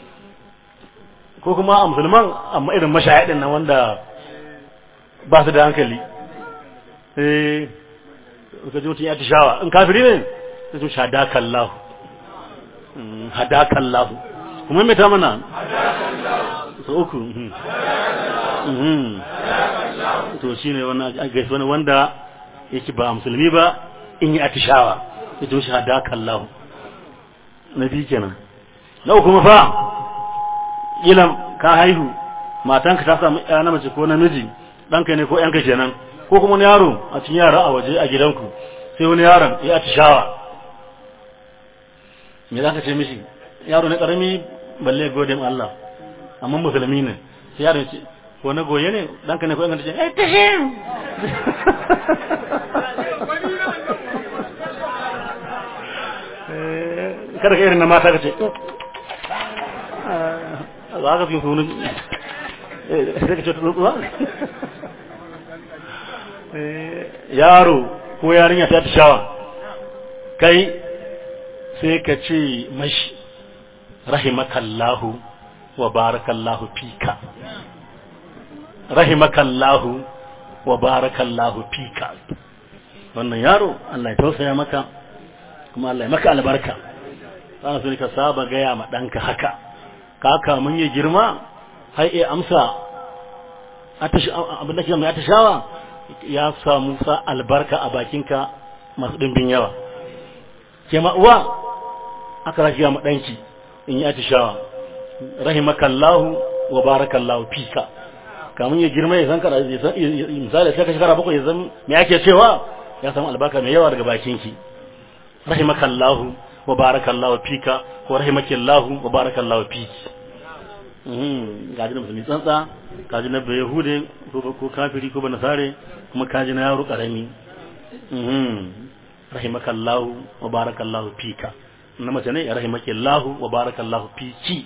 ko kuma a musulman amma irin mashahidin nan wanda ba su da hankali eh ka ji mutum ya tishawa in kafiri ne sai su hadakallahu hadakallahu kuma mai ta mana so uku to shine wannan gaisuwa ne wanda yake ba musulmi ba in yi atishawa ya to shi hadakallahu na biyu kenan na uku kuma fa ilan ka haihu matanka ta samu ya na mace ko namiji ɗanka ne ko ƴanka kenan ko kuma wani yaro a cikin yara a waje a gidanku sai wani yaron ya atishawa me za ka ce mishi yaro ne ƙarami balle gode ma Allah amma musulmi ne sai yaro ce ko na goye ne ɗanka ne ko ƴanka ce eh tashim kada ka irin na mata ka ce za ka fi sunu sai ka ce tsuwa yaro ko yarinya ta ta shawa kai sai ka ce mashi rahimakallahu wa barakallahu fika rahimakallahu wa barakallahu fika wannan yaro Allah ya tausaya maka kuma Allah ya maka albarka za su ka saba gaya ma ɗanka haka kaka mun yi girma har iya amsa abin da ke mai atashawa ya samu sa albarka a bakinka masu ɗimbin yawa ke uwa aka rashi ma ɗanki in yi atishawa rahimakallahu wa barakallahu fika kamun ya girma ya san kada misali sai ka shekara bakwai ya san me ake cewa ya samu albarka mai yawa daga bakinki rahimakallahu wa barakallahu fika ko rahimakillahu wa barakallahu fiki gaji na musulmi tsantsa kaji na bai yahude ko kafiri ko banasare kuma kaji na yaro karami rahimakallahu wa barakallahu fika na mace ne rahimakillahu wa barakallahu fiki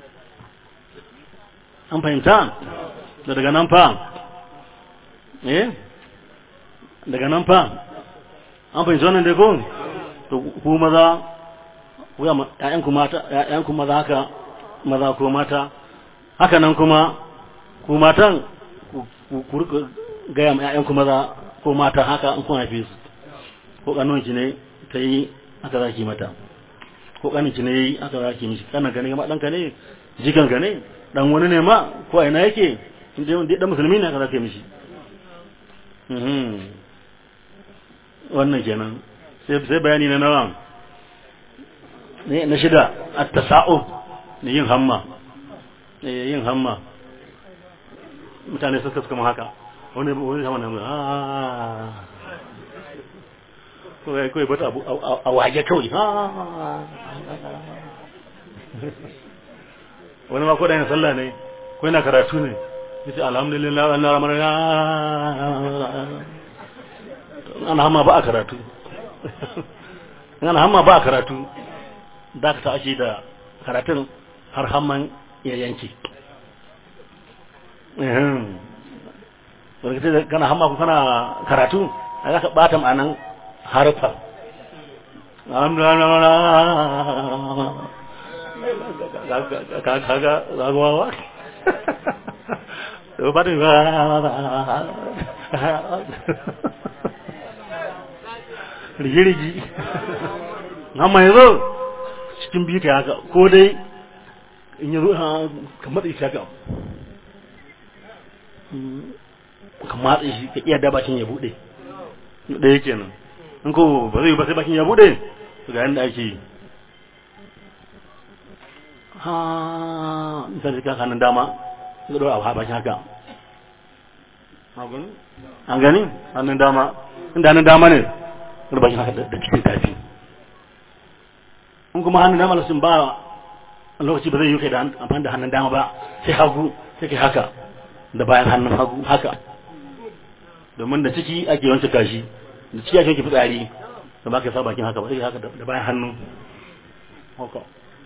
an fahimta da daga nan fa eh daga nan fa an fahimci wannan da ko to ku maza ku ya ƴaƴan ku mata ƴaƴan ku maza haka maza ko mata haka nan kuma ku matan ku rika gaya ma ƴaƴan ku maza ko mata haka in kun haife su ko kanon ki ne ta yi aka zaki mata ko kanin ki ne yi aka zaki mishi kanan ka ne ma ɗanka ne jikan ka ne dan wani ne ma ko a ina yake inda yawan dan musulmi ne aka zaki mishi wannan kenan sai bayani na nawa na shida at-tasa'ub ne yin hamma yin hamma mutane suka suka haka wani wani hamma na ah ko kai kai bata abu a waje kawai wani ma ko da yin sallah ne ko yana karatu ne yace alhamdulillah wannan ramadan ana hamma ba a karatu in ana hamma ba karatu da ka tashi da karatun har hamman ya yanke wadda da kana hamma kana karatu a za ka ɓata ma'anan harfa kaga zagawawa da ba da rigirigi amma yanzu cikin biyu ka haka ko dai in yi ka matsa shi haka ka matsa shi ka iya da bakin ya bude ɗaya kenan in ko ba zai ba sai bakin ya bude ga yadda ake yi ha misali ka hannun dama ga ɗora a bakin haka an gani hannun dama inda hannun dama ne ga bakin haka da cikin tafi in kuma hannun dama sun ba lokaci ba zai yi kai da amfani da hannun dama ba sai hagu sai kai haka da bayan hannun hagu haka domin da ciki ake wancan kashi da ciki ake wanke fitsari da ba ka sa bakin haka ba sai haka da bayan hannu haka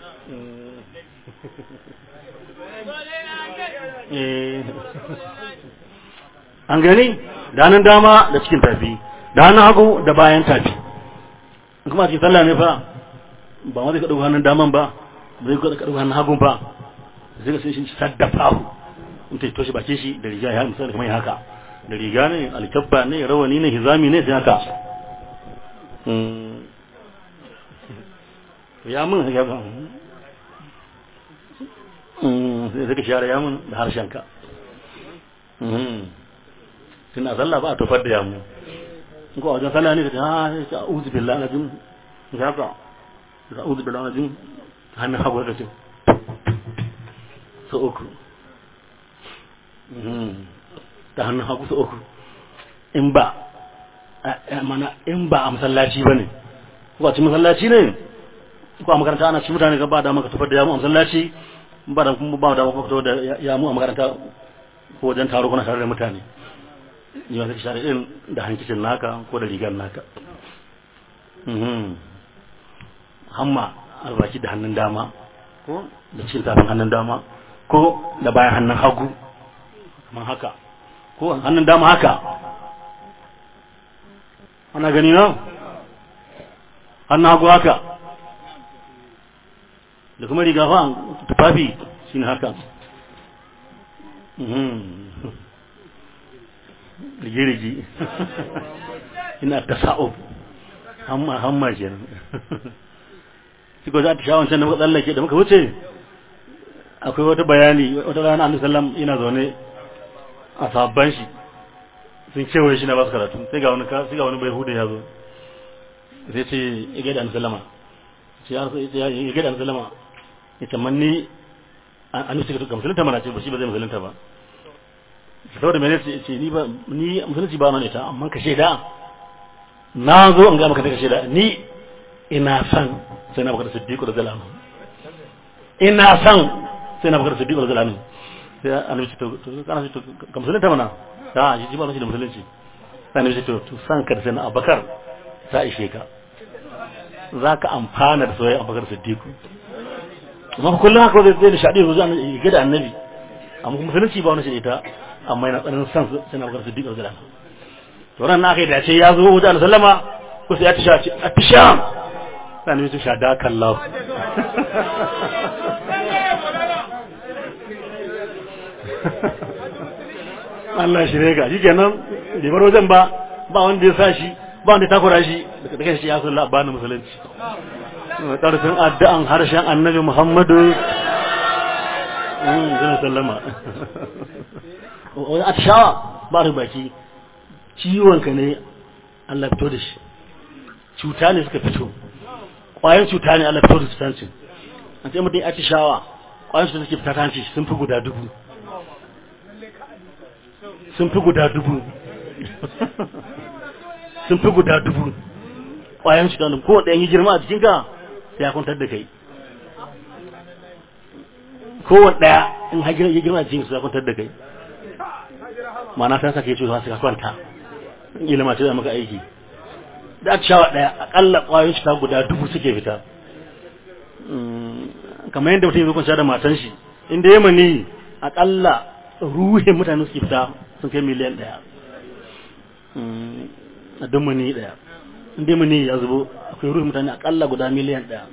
an gani da hannun dama da cikin tafi da hannun hagu da bayan tafi kuma cikin sallah ne fa ba ma zai ka ɗauka hannun daman ba zai ka ɗauka hannun hagun ba zai ka sai shi saddafa hu in ta toshe bakin shi da riga ya misali kamar haka da riga ne alkabba ne rawani ne hizami ne sai haka ya mun ya ba sai ka share yamun da harshenka tun a sallah ba a tofar da yamu ko a wajen sallah ne ka ta ha uzu billahi na jin ka haka ka uzu billahi na jin hannun hagu da ce so uku da hannun hagu so uku in ba mana in ba a masallaci ba ne ko a cikin masallaci ne ko a makaranta ana ci mutane ga ba da maka tofar da yamu a masallaci ba da kuma ba da maka da yamu a makaranta ko wajen taro kuna tare da mutane yi wasu share irin da hankicin naka ko da rigar naka hamma albaki da hannun dama ko da cikin tafin hannun dama ko da bayan hannun hagu kamar haka ko hannun dama haka ana gani na hannun hagu haka da kuma riga fa tufafi shi ne haka rigirigi ina ta sa'o hamma hamma ke nan shi ko za ta sha wancan da muka tsallake da muka wuce akwai wata bayani wata rana annabi sallam ina zaune a sabban shi sun kewaye shi na basu karatu sai ga wani sai ga wani bai hude ya zo sai ce ya gaida annabi sallama sai ya ya gaida annabi sallama ya tamanni an nufi ka musulunta mana ce ba shi ba zai musulunta ba saboda mene ce ce ni ba ni musulunci ba mana ita amma ka shaida na zo an ga maka ka shaida ni ina san sai na baka da siddiqu da zalamu ina san sai na baka da siddiqu da zalamu sai annabi ce to kana ce to ka musulunta mana da shi ba shi da musulunci sai annabi ce to to san ka da sai na abakar ta ishe ka zaka amfana da soyayya abakar siddiqu amma kullum haka zai da shaɗi zo zan ga da annabi amma musulunci ba wani shi ita amma yana tsananin san sai na bakar siddiq radiyallahu anhu to ran na kai da ce ya zo wajen sallama ko sai ya tisha ce a tisha sai ne tisha da kallahu Allah shi rega shi kenan bai bar wajen ba ba wanda ya sa shi ba wanda ya takura shi daga kai shi ya sallah ba na musulunci ƙarfin addu'an harshen annabi Muhammadu zai sallama wani atishawa ba da baki ciwonka ne Allah fito da shi cuta ne suka fito ƙwayar cuta ne Allah fito da cutancin an ce mutum atishawa ƙwayar cuta suke fita tanci sun fi guda dubu sun fi guda dubu sun fi guda dubu ƙwayar cuta ne ko ɗayan yi girma a jikinka sai ya kwantar da kai kowane ɗaya in hajjira ya girma jikin su ya kwantar da kai mana ta saka ya ce su ka kwanta ilima ce da maka aiki da shawa daya akalla kwayoyin cuta guda dubu suke fita kamar yadda mutum ya zo kwanciya da matan shi inda ya mani akalla ruhin mutane suke fita sun kai miliyan daya a duk mani daya inda mani ya zubo akwai ruhin mutane akalla guda miliyan daya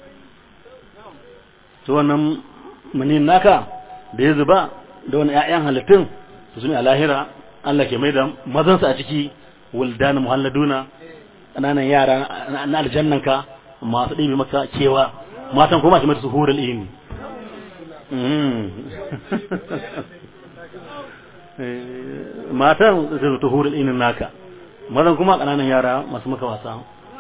to wannan mani naka da ya zuba da wani 'ya'yan halittun su ne a lahira Allah ke mai da mazansu a ciki wuldan muhalladuna ƙananan yara na aljannanka masu ɗibi maka kewa matan kuma ke mata su hurul ini matan su ta hurul inin naka mazan kuma ƙananan yara masu maka wasa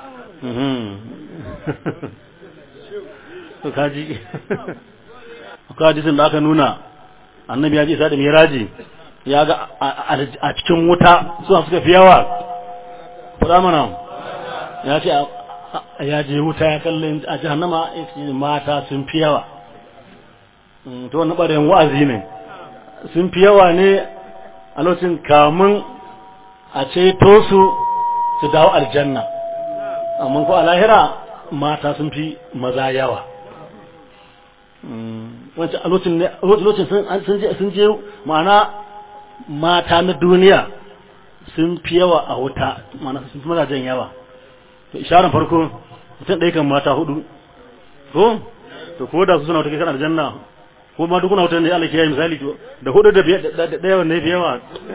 kaji kaji sun da aka nuna annabi ya ji isa da miraji ya ga a cikin wuta suna suka fi yawa faɗa mana ya ce ya je wuta ya kalli a jahannama mata sun fi yawa to wani ɓarayin wa'azi ne sun fi yawa ne a lokacin kamun a ceto su su dawo aljanna amma ko a lahira mata sun fi maza yawa wancan a lokacin sun je ma'ana mata na duniya sun fi yawa a wuta ma'ana sun fi mazajen yawa to isharar farko mutum ɗaya kan mata hudu ko to ko da su suna wata kai kan aljanna ko ma duk na wutar ne Allah ke yi misali to da hudu da ɗaya wanne ya fi yawa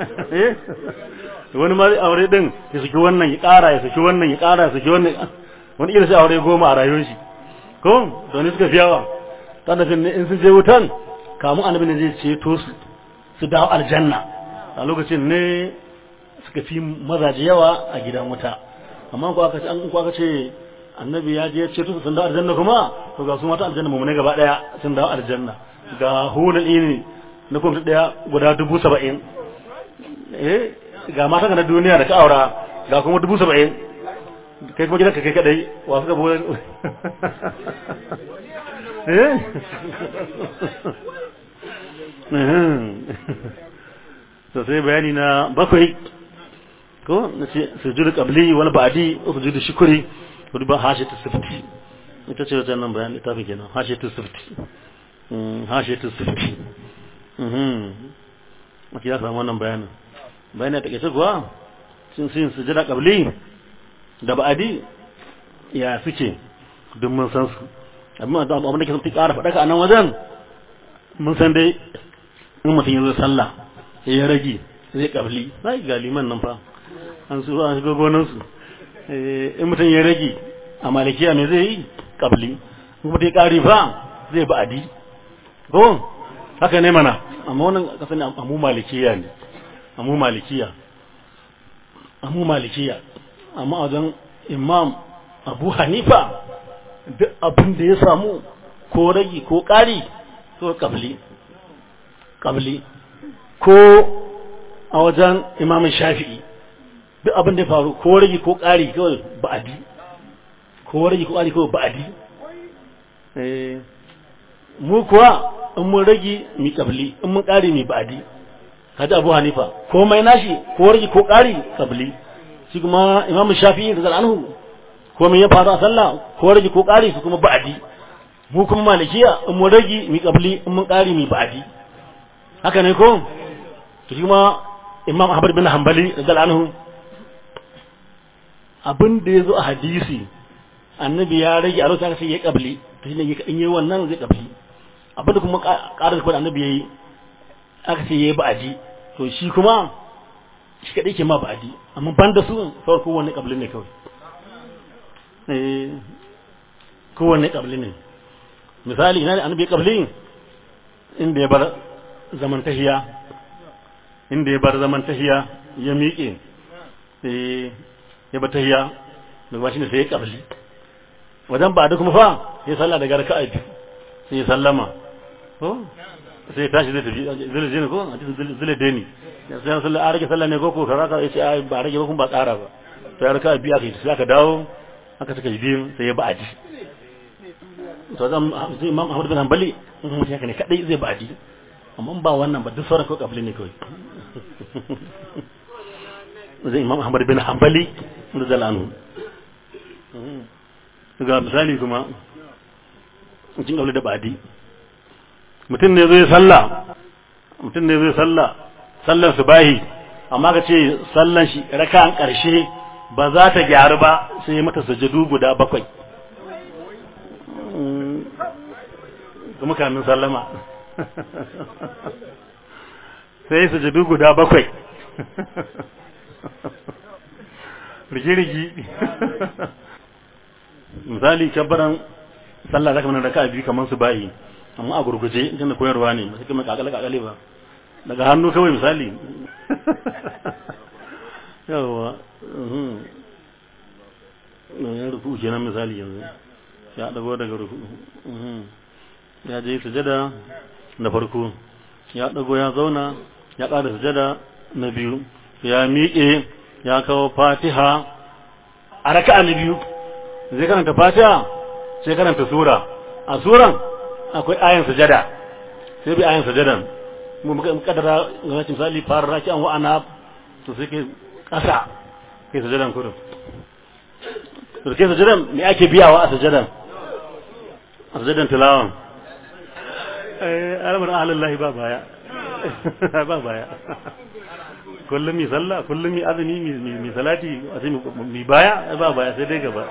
wani ma aure din ya saki wannan ya ƙara ya saki wannan ya ƙara ya saki wannan wani irin sai aure goma a rayuwar shi ko to ne suka fi yawa tana ne in sun je wutan kamun annabi ne zai ceto su su dawo aljanna a lokacin ne suka fi mazaje yawa a gidan wuta amma ko aka ce an ko aka ce annabi ya je ceto su sun dawo aljanna kuma to ga su mata aljanna mu ne gaba daya sun dawo aljanna ga hulul ini na kuma daya guda dubu saba'in eh ga mata na duniya da ka aura ga kuma dubu saba'in kai kuma gidanka kai kadai wa suka bude to sai bayani na bakwai ko na ce sujudu qabli wal ba'di sujudu shukri ko ba hashatu sifti ita ce wannan bayani ta fi kenan hashatu sifti hashatu sifti mhm ake ya samu wannan bayanin bayanin ta kace kuwa sun sun sujudu qabli da ba'di ya suke duk mun san su amma da abin da ke sun ƙara faɗaka a nan wajen mun san dai in mutum ya zo sallah ya rage zai kabli sai ga liman nan fa an su an shiga gonan su in mutum ya rage a malikiya me zai yi kabli in mutum ya ƙari fa zai ba adi ko haka ne mana amma wannan kasan amu malikiya ne amu malikiya amu malikiya amma wajen imam abu hanifa duk abin da ya samu ko ragi ko ƙari to kabli kabli ko a wajen imamin shafi'i duk abin da ya faru ko ragi ko ƙari kawai ba'adi ko ragi ko ƙari kawai ba'adi mu kuwa in mun ragi mi kabli in mun ƙari mi ba'adi kaji abu hanifa komai nashi ko ragi ko ƙari kabli shi kuma imamin shafi'i da zal'anhu komai ya faru a sallah ko rage ko ƙari su kuma ba'adi mu kuma malikiya in mu rage mi kabli in mun ƙari mi ba'adi haka ne ko to shi kuma imam ahmad bin hanbali radiyallahu anhu abin da yazo a hadisi annabi ya rage a lokacin sai ya kabli to shine in yi wannan zai kabli abin da kuma ƙarar ko annabi yayi aka ce yayi ba'adi to shi kuma shi kadai ke ma ba'adi amma ban da su farko wani kabli ne kawai kowanne ƙabli ne misali ina da annabi ƙabli inda ya bar zaman tahiya inda ya bar zaman tahiya ya miƙe ya bar tahiya da ba shi ne sai ya ƙabli wajen ba da kuma fa ya salla daga raka'a biyu sai ya sallama ko sai ya tashi zai tafi zai je ne ko a cikin zai deni sai ya salla a rage sallah ne ko ko karaka ya ce ba rage ba kuma ba ƙara ba to ya raka'a biyu aka yi sai aka dawo aka suka yi biyun sai ya ba'adi to zan zai imam Ahmad bin Hanbali in mutum haka ne kadai zai ba'adi amma ba wannan ba duk sauran ko kabli ne kawai zai imam Ahmad bin Hanbali da zalanu ga misali kuma cikin kabli da badi mutum ne zai sallah mutum ne zai sallah sallan subahi amma ka ce sallan shi raka'an karshe ba za ta gyaru ba sai mata sajadu guda bakwai kuma kamin sallama sai sajadu guda bakwai rigi-rigi misali kabbaran sallah zaka mana raka'a biyu kamar su bayi amma a gurguje idan da koyarwa ne ba sai kuma kakale kakale ba daga hannu kawai misali yawa ya rufu kenan misali yanzu ya dago daga rufu ya je sujada na farko ya dago ya zauna ya ƙara sujada na biyu ya miƙe ya kawo fatiha a raka'a na biyu zai karanta fatiha sai karanta sura a suran akwai ayan sujada sai bi ayan sujadan mu muka kadara ga misali fara raki an wa'ana to sai ke kasa kai sujadan kudu to kai sujadan me ake biyawa a sujadan a sujadan tilawan eh alamar ahlillahi ba baya ba baya kullum mi sallah kullum mi azumi mi salati a sai mi baya ba baya sai dai gaba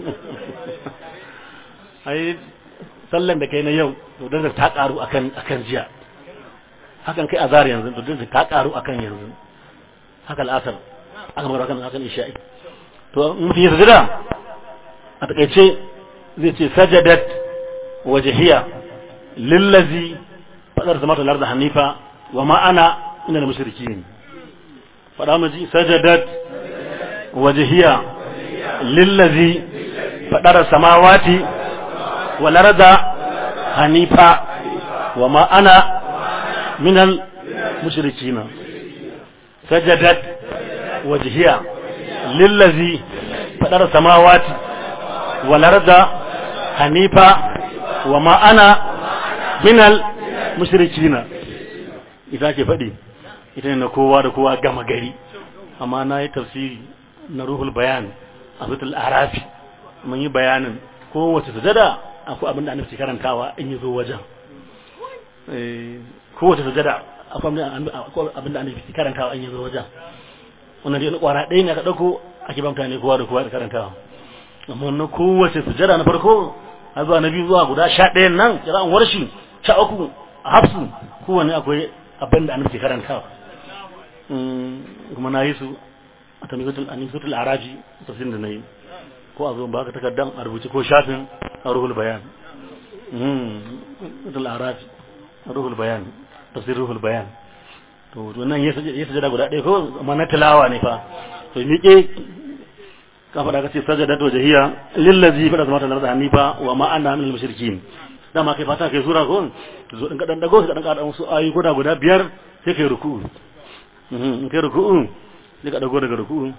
ai sallan da kai na yau to da ta karu akan akan jiya hakan kai azar yanzu to da ta karu akan yanzu haka al'asar aka mara kan akan isha'i to mutum ya sajada a takaice zai ce sajadat wajhiya lillazi fadar zamata larda hanifa wa ma ana ina da mushrikin fada maji sajadat wajhiya lillazi fadar samawati wal arda hanifa wa ma ana min al mushrikin sajadat wajhiya lillazi fadar samawati wal arda hanifa wa ma ana min al mushrikin ita ke faɗi ita ne na kowa da kowa gama gari amma na yi tafsiri na ruhul bayan a zutul arafi mun yi bayanin kowace sujada akwai abin da an fi karantawa in yi zo wajen kowace sujada akwai abin da an fi karantawa in yi zo wajen wannan dai kwara ɗaya ne aka ɗauko ake ba mutane kowa da kowa da karantawa amma na kowace sujada na farko har zuwa na biyu zuwa guda sha ɗayan nan kira'an warshi sha uku a hafsu kowane akwai abin da an ke karantawa kuma na yi su a tamisatul araji tafsirin da na yi ko a zo ba ka takardan a rubuce ko shafin a ruhul bayan tamisatul araji a ruhul bayan tafsir ruhul bayan to wannan ya sajada guda ɗaya ko amma na tilawa ne fa to miƙe ka faɗa ka ce sajada to jahiya lillazi faɗa zama ta hanifa wa ma'ana min al-mushrikin dama kai fata kai sura ko zo din kadan dago ka dan kada wasu ayi guda guda biyar sai kai ruku'u in kai ruku'u sai ka dago daga ruku'u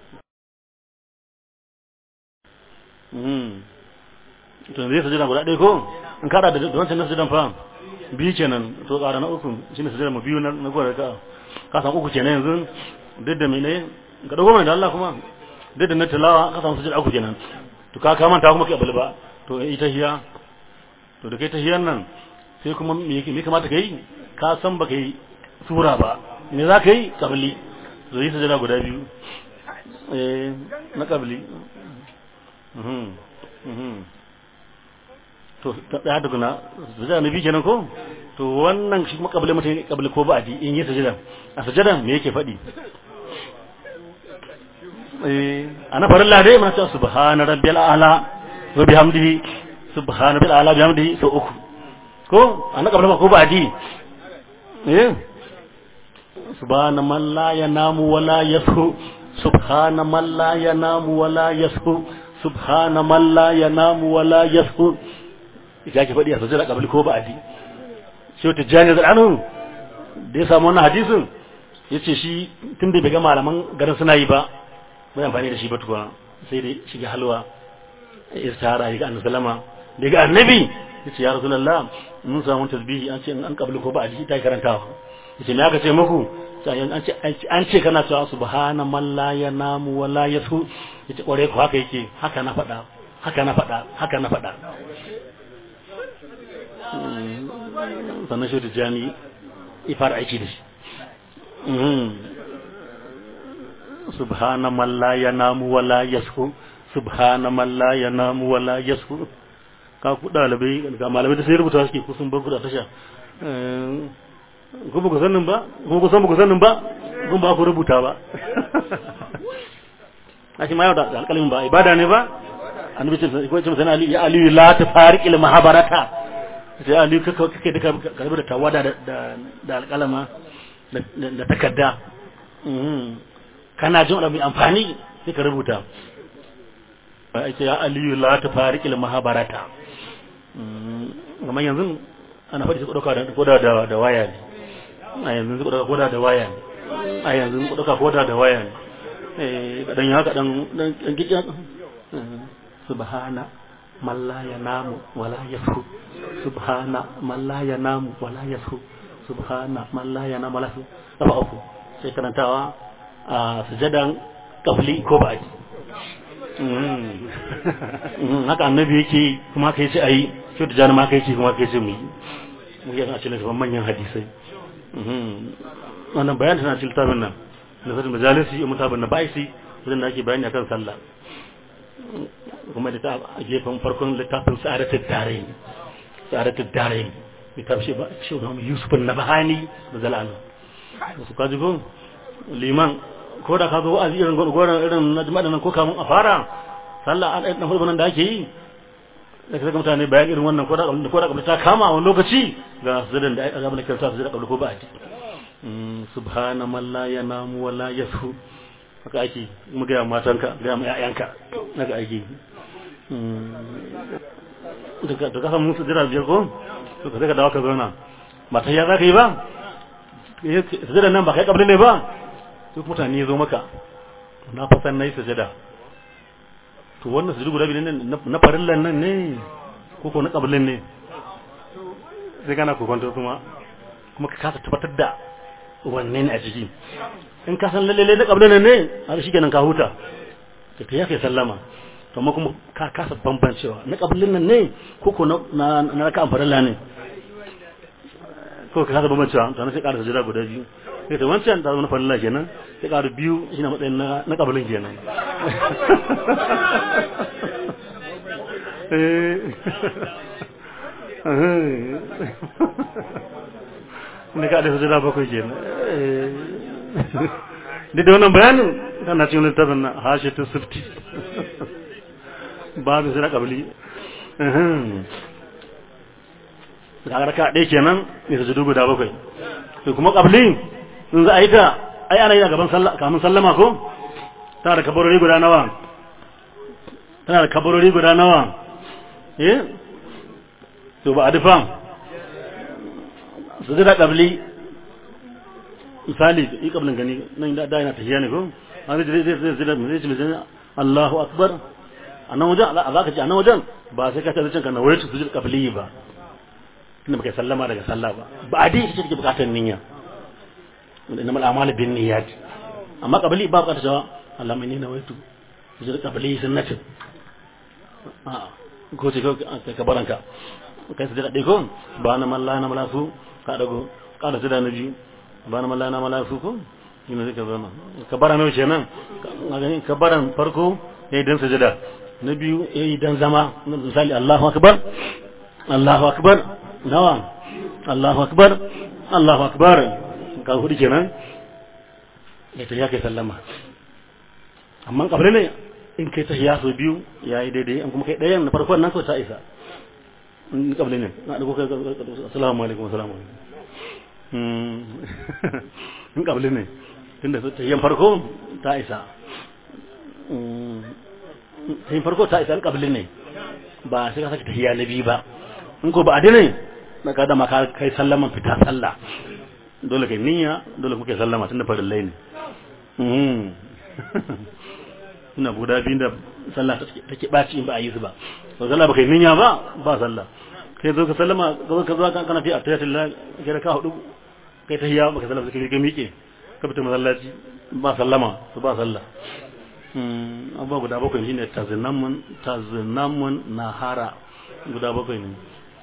to zai sajada guda ɗaya ko in kada da wancan na sajadan fa biyu kenan to ƙara na uku shine sajada mu biyu na gwada ka ka san uku kenan yanzu duk da mene ka dago mai da Allah kuma duk da na tilawa ka samu sajada uku kenan to ka ka manta kuma kai abul ba to ita hiya to da kai ta hiyar nan sai kuma me kamata ka yi ka san ba ka yi sura ba me za ka yi kabili zai yi sajada guda biyu na kabili to ta daya da kuna sajada na biyu kenan ko to wannan shi kuma kabili mutum kabili ko ba a ji in yi sajada a sajada me yake faɗi a na farin lade mana cewa subhana rabbiyal a'la wa bihamdihi subhana bil ala bihamdihi so uku ko an kabla ko ba di eh subhana man la yanamu wa la yasu subhana man la yanamu wa la yasu subhana man la yanamu wa la yasu ita ke faɗi a sojira kabli ko ba di shi ta jani da anu da ya samu wannan hadisin yace shi tun da bai ga malaman garin suna yi ba bai amfani da shi ba tukuna sai dai shiga halwa istihara ga annabi sallama daga annabi yace ya rasulullah mun samu tasbihi an ce an kabli ko ba a ji ta karantawa yace me aka ce muku an ce an ce kana cewa subhana man la yanamu wa la yasu yace kware ko haka yake haka na faɗa haka na faɗa haka na faɗa sannan shi da jami ya fara aiki da shi subhana man la yanamu wa la yashu subhana man la yanamu wa la yashu ka ku dalibai ga malamai da sai rubuta suke kusan ban kuda tasha ku ba ku sanin ba ku ku san ba ku sanin ba kun ba ku rubuta ba a shi ma yau da alƙalmin ba ibada ne ba annabi ce ko ce mutane ali ya ali la tafariq al mahabarata sai ali kake kake duka karbi da tawada da da alƙalama da takarda kana jin wani amfani sai ka rubuta ai ce ya ali la tafariq al mahabarata kamar yanzu ana faɗi su ɗauka da koda da da waya ne a yanzu su ɗauka koda da waya ne a yanzu su ɗauka koda da waya ne eh kadan ya kadan dan kike subhana man la yanamu wala yasu subhana man la yanamu wala yasu subhana man la yanamu wala yasu kafa uku sai karantawa a sujadan kafli ko ba'di haka annabi yake kuma haka yace ayi shi da jana ma haka yake kuma haka yace mu yi mu yi a cikin littafin manyan hadisai wannan bayan tana cikin littafin nan da sadin majalisi ya mutabin na ba'isi wajen da ake bayani akan sallah kuma da ta a gefen farkon littafin sa'adatul darain sa'adatul darain littafin shi ba shi da Yusuf an-Nabhani da zalanu su kaji ko liman ko da ka zo wa'azi irin goran irin na jama'a nan ko kamun a fara sallah an ɗan hulɓar nan da ake yi da ka mutane bayan irin wannan ko da ko da ta kama wani lokaci ga zadan da azabun da kansa zai da ko ba a ji subhana man la yanamu wa la yasu haka ake mu ga matanka ga mu ƴaƴanka haka ake daga daga san musu jira biyar ko to ka daga dawo ka zauna ba ta ya zaka yi ba sujada nan ba kai kabli ne ba duk mutane ya zo maka na fasan na yi sujada to wannan sujudu guda biyu ne na farillan nan ne ko ko na kablin ne sai kana kokonto kuma kuma ka kasa tabbatar da wanne ne a ciki in ka san lalle na kablin nan ne har shi kenan ka huta ka ta yake sallama to amma kuma ka kasa bambancewa na kablin nan ne ko ko na na raka farilla ne ko ka kasa bambancewa to na sai ƙara sujuda guda biyu sai ta wancan ta zama farilla kenan sai ƙara biyu shi na matsayin na kablin kenan ne ka da hujjara bakwai ke duk da wannan bayanin tana cikin littafin na hashetun sifti babu suna kabili da raka ɗaya kenan ne su judu guda bakwai to kuma kabili in za a yi ta ai ana yi a gaban kamun sallama ko tana da kabarori guda nawa tana da kabarori guda nawa eh to ba a dufan su da kabli misali yi kablin gani nan da yana tafiya ne ko an zai zai zai zai zai zai Allahu akbar a nan wajen a za ka ce a nan wajen ba sai ka ta zuciyarka na wai su zai kabli ba tunda baka sallama daga sallah ba ba a dai ita take bukatar niyya wanda innamal a'malu bin niyyat amma kabli ba bukatar cewa Allah mai nina waitu su zai kabli sunnatin a ko ce ka baranka kai su daɗe ko ba na malla na malasu ka dago ka da da nabi ba na malla na malasu ko ina zai ka zama ka bara nawa kenan ka baran farko yayi dan sujada na biyu yayi dan zama misali Allahu akbar Allahu akbar nawa Allahu akbar Allahu akbar ka hudu kenan ya ta yake sallama amma kabri ne in kai ta hiya so biyu yayi daidai an kuma kai ɗayan na farkon nan so ta isa in kabli ne na da kuka assalamu alaikum assalamu alaikum in kabli ne tunda ta yin farko ta isa ta yin farko ta isa in kabli ne ba sai ka sake tahiya na biyu ba in ko ba adine na ka dama ka kai sallaman fita sallah dole kai niyya dole kuke sallama tunda farillai ne ina guda biyu da sallah take ɓaci in ba a yi su ba to sallah ba kai niyya ba ba sallah kai zo ka sallama zo ka zo kana fi atayatullah kai ka hudu kai tahiyya baka sallama kai ka miƙe ka fita masallaci ba sallama to ba sallah abubuwa guda bakwai shine tazinamun tazinamun nahara guda bakwai ne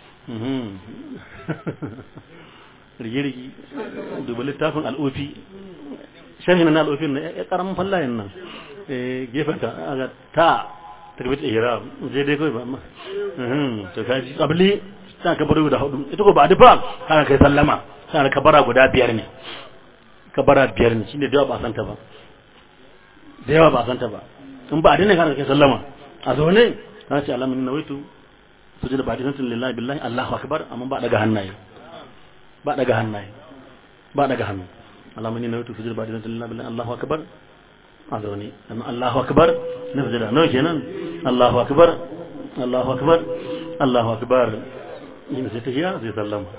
rigirgi duba littafin al'ofi sharhi na al'ofin na ya karamin fallayen nan gefen ta aga ta takbit ihram je dai kai ba ma to kaji qabli ta kabara guda hudu ita ko ba dufa kana kai sallama kana kabara guda biyar ne kabara biyar ne shine da yawa ba san ta ba da yawa ba san ta ba in ba dinne kana kai sallama a zo ne kana ce alamin nawaitu sujuda ba dinne lillahi billahi allahu akbar amma ba daga hannaye ba daga hannaye ba daga hannu alamun na yutu sujud ba da lillahi billahi Allahu akbar a zaune amma Allahu akbar na sujud nawa kenan Allahu akbar Allahu akbar Allahu akbar yin sai ta hiya sai sallama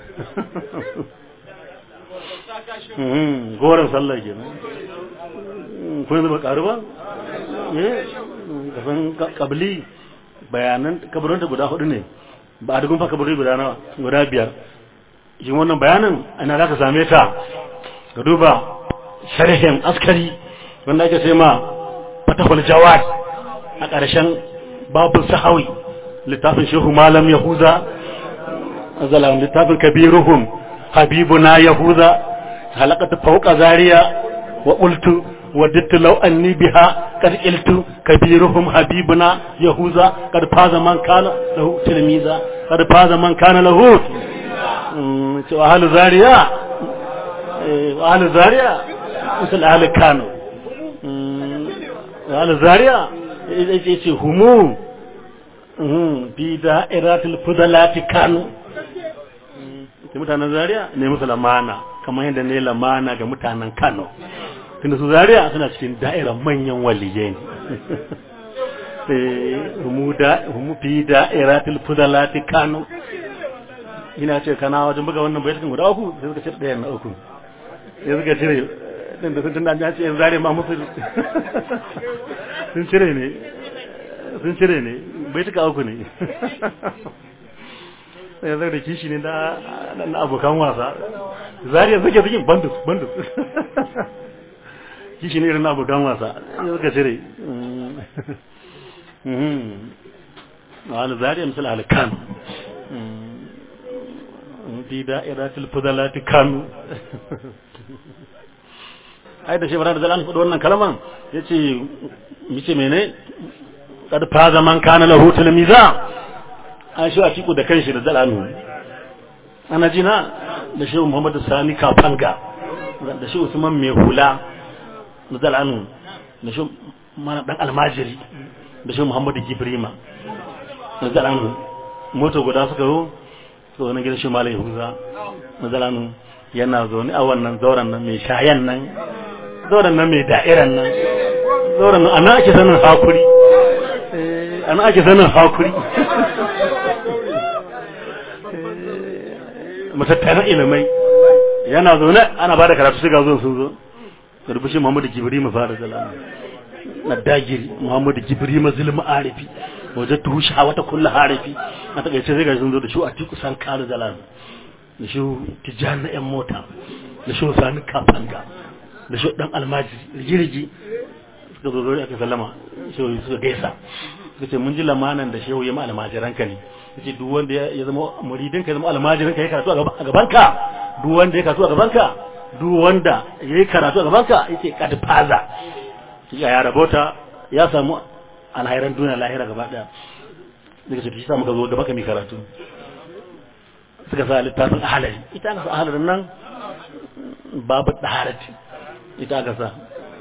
mm goran sallah kenan ko yanzu ba karu ba eh kafin kabli bayanan kabarin da guda hudu ne ba a dugun fa kabari guda nawa guda biyar yin wannan bayanin ana za ka same ta ka duba sharhin askari wanda ake sai ma fatahul jawad a ƙarshen babul sahawi littafin shehu malam yahuza azalam littafin kabiruhum habibuna yahuza halakatu fauka zaria wa qultu وددت لو أني بها قد قلت كبيرهم حبيبنا يهوذا قد فاز من كان له تلميذا قد فاز من كان له وأهل زاريا وأهل زاريا مثل أهل كانوا وأهل زاريا همو في دائرات الفضلات كانوا mutanen zaria ne musu lamana kamar yadda ne lamana ga mutanen kano tunda su zaria suna cikin da'irar manyan waliyai ne humu fi da'iratul fudalati kano ina ce kana wajen buga wannan bayan guda uku sai suka ce ɗayan na uku sai suka cire ɗin da sun tunda an ce yan zare ma musu sun cire ne sun cire ne bai tuka uku ne sai zai da kishi ne na abokan wasa zariya suke suke bandus bandus kishi ne irin abokan wasa sai suka cire wani zariya misali alkan fi da'iratul fudalati kanu ai da shebara da zalan faɗi wannan kalman yace mice mene kad fa zaman kana lahu tilmiza an shi a ciku da kanshi da zalanu ana jina da shehu muhammadu sani kafanga da shehu usman mai hula da zalanu da shehu mana dan almajiri da shehu muhammadu gibrima da zalanu moto guda suka zo to wani gidan shi malai huza da zalanu yana zaune a wannan zauren nan mai shayan nan zauren nan mai da'iran nan zauren nan ana ake sanin hakuri ana ake sanin hakuri matattaran ilimai yana zaune ana ba da karatu shiga zuwa sun zo da rubushi muhammadu gibiri mu fara zalama na dagiri muhammadu gibiri ma zulmi arifi wajen tushe a wata kulla harifi a takaice sai ga sun zo da shi a tiku san kare zalama da shi tijjani na yan mota da shi sani kafanga da shi dan almaji rigirigi suka zo zo aka sallama shi suka gaisa suka ce mun ji lamanan da shehu ya ma almajiranka ne yace duk wanda ya zama muridin ka zama almajirin ka ya karatu a gaban ka duk wanda ya karatu a gaban ka duk wanda ya yi karatu a gaban ka yace kad faza ya ya rabota ya samu alhairan duniya lahira gaba daya daga shi sa muka zo gaba ka mi karatu suka sa littafin ahalari ita aka sa ahalarin nan babu daharati ita aka sa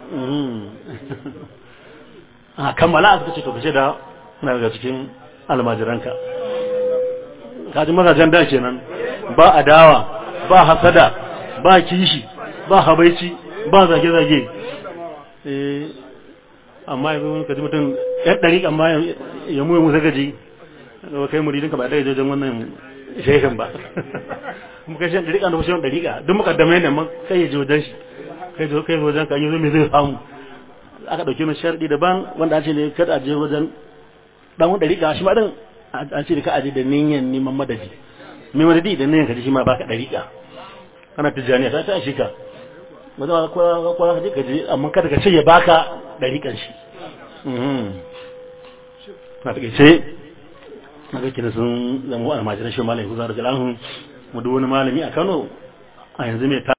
a kammala suka ce to kace da na daga cikin almajiranka kaji mazajen da kenan ba adawa ba hasada ba kishi ba habaici ba zage-zage eh amma yanzu wani kaji mutum ya ɗari amma ya muya musa gaji ga kai muridinka ba ɗaya jajen wannan shehin ba kuma kai shan ɗariƙa da kusa yawan ɗariƙa duk mukaddamai ne amma kai ya je wajen shi kai zo kai wajen ka yi zo me zai samu aka ɗauki mai sharɗi daban wanda an ce ne kada a je wajen ɗan ɗariƙa shi ma ɗin an ce da ka aje da niyyar neman madadi mai madadi da niyyar kaji shi ma baka dariƙa kana tijaniya ta ta shi ka ba za ka kwa ka je ka je amma kada ka ce ya baka dariƙan shi na takaice na ga kina sun zama almajiran shi malami kusa da jalan mu duk wani malami a Kano a yanzu mai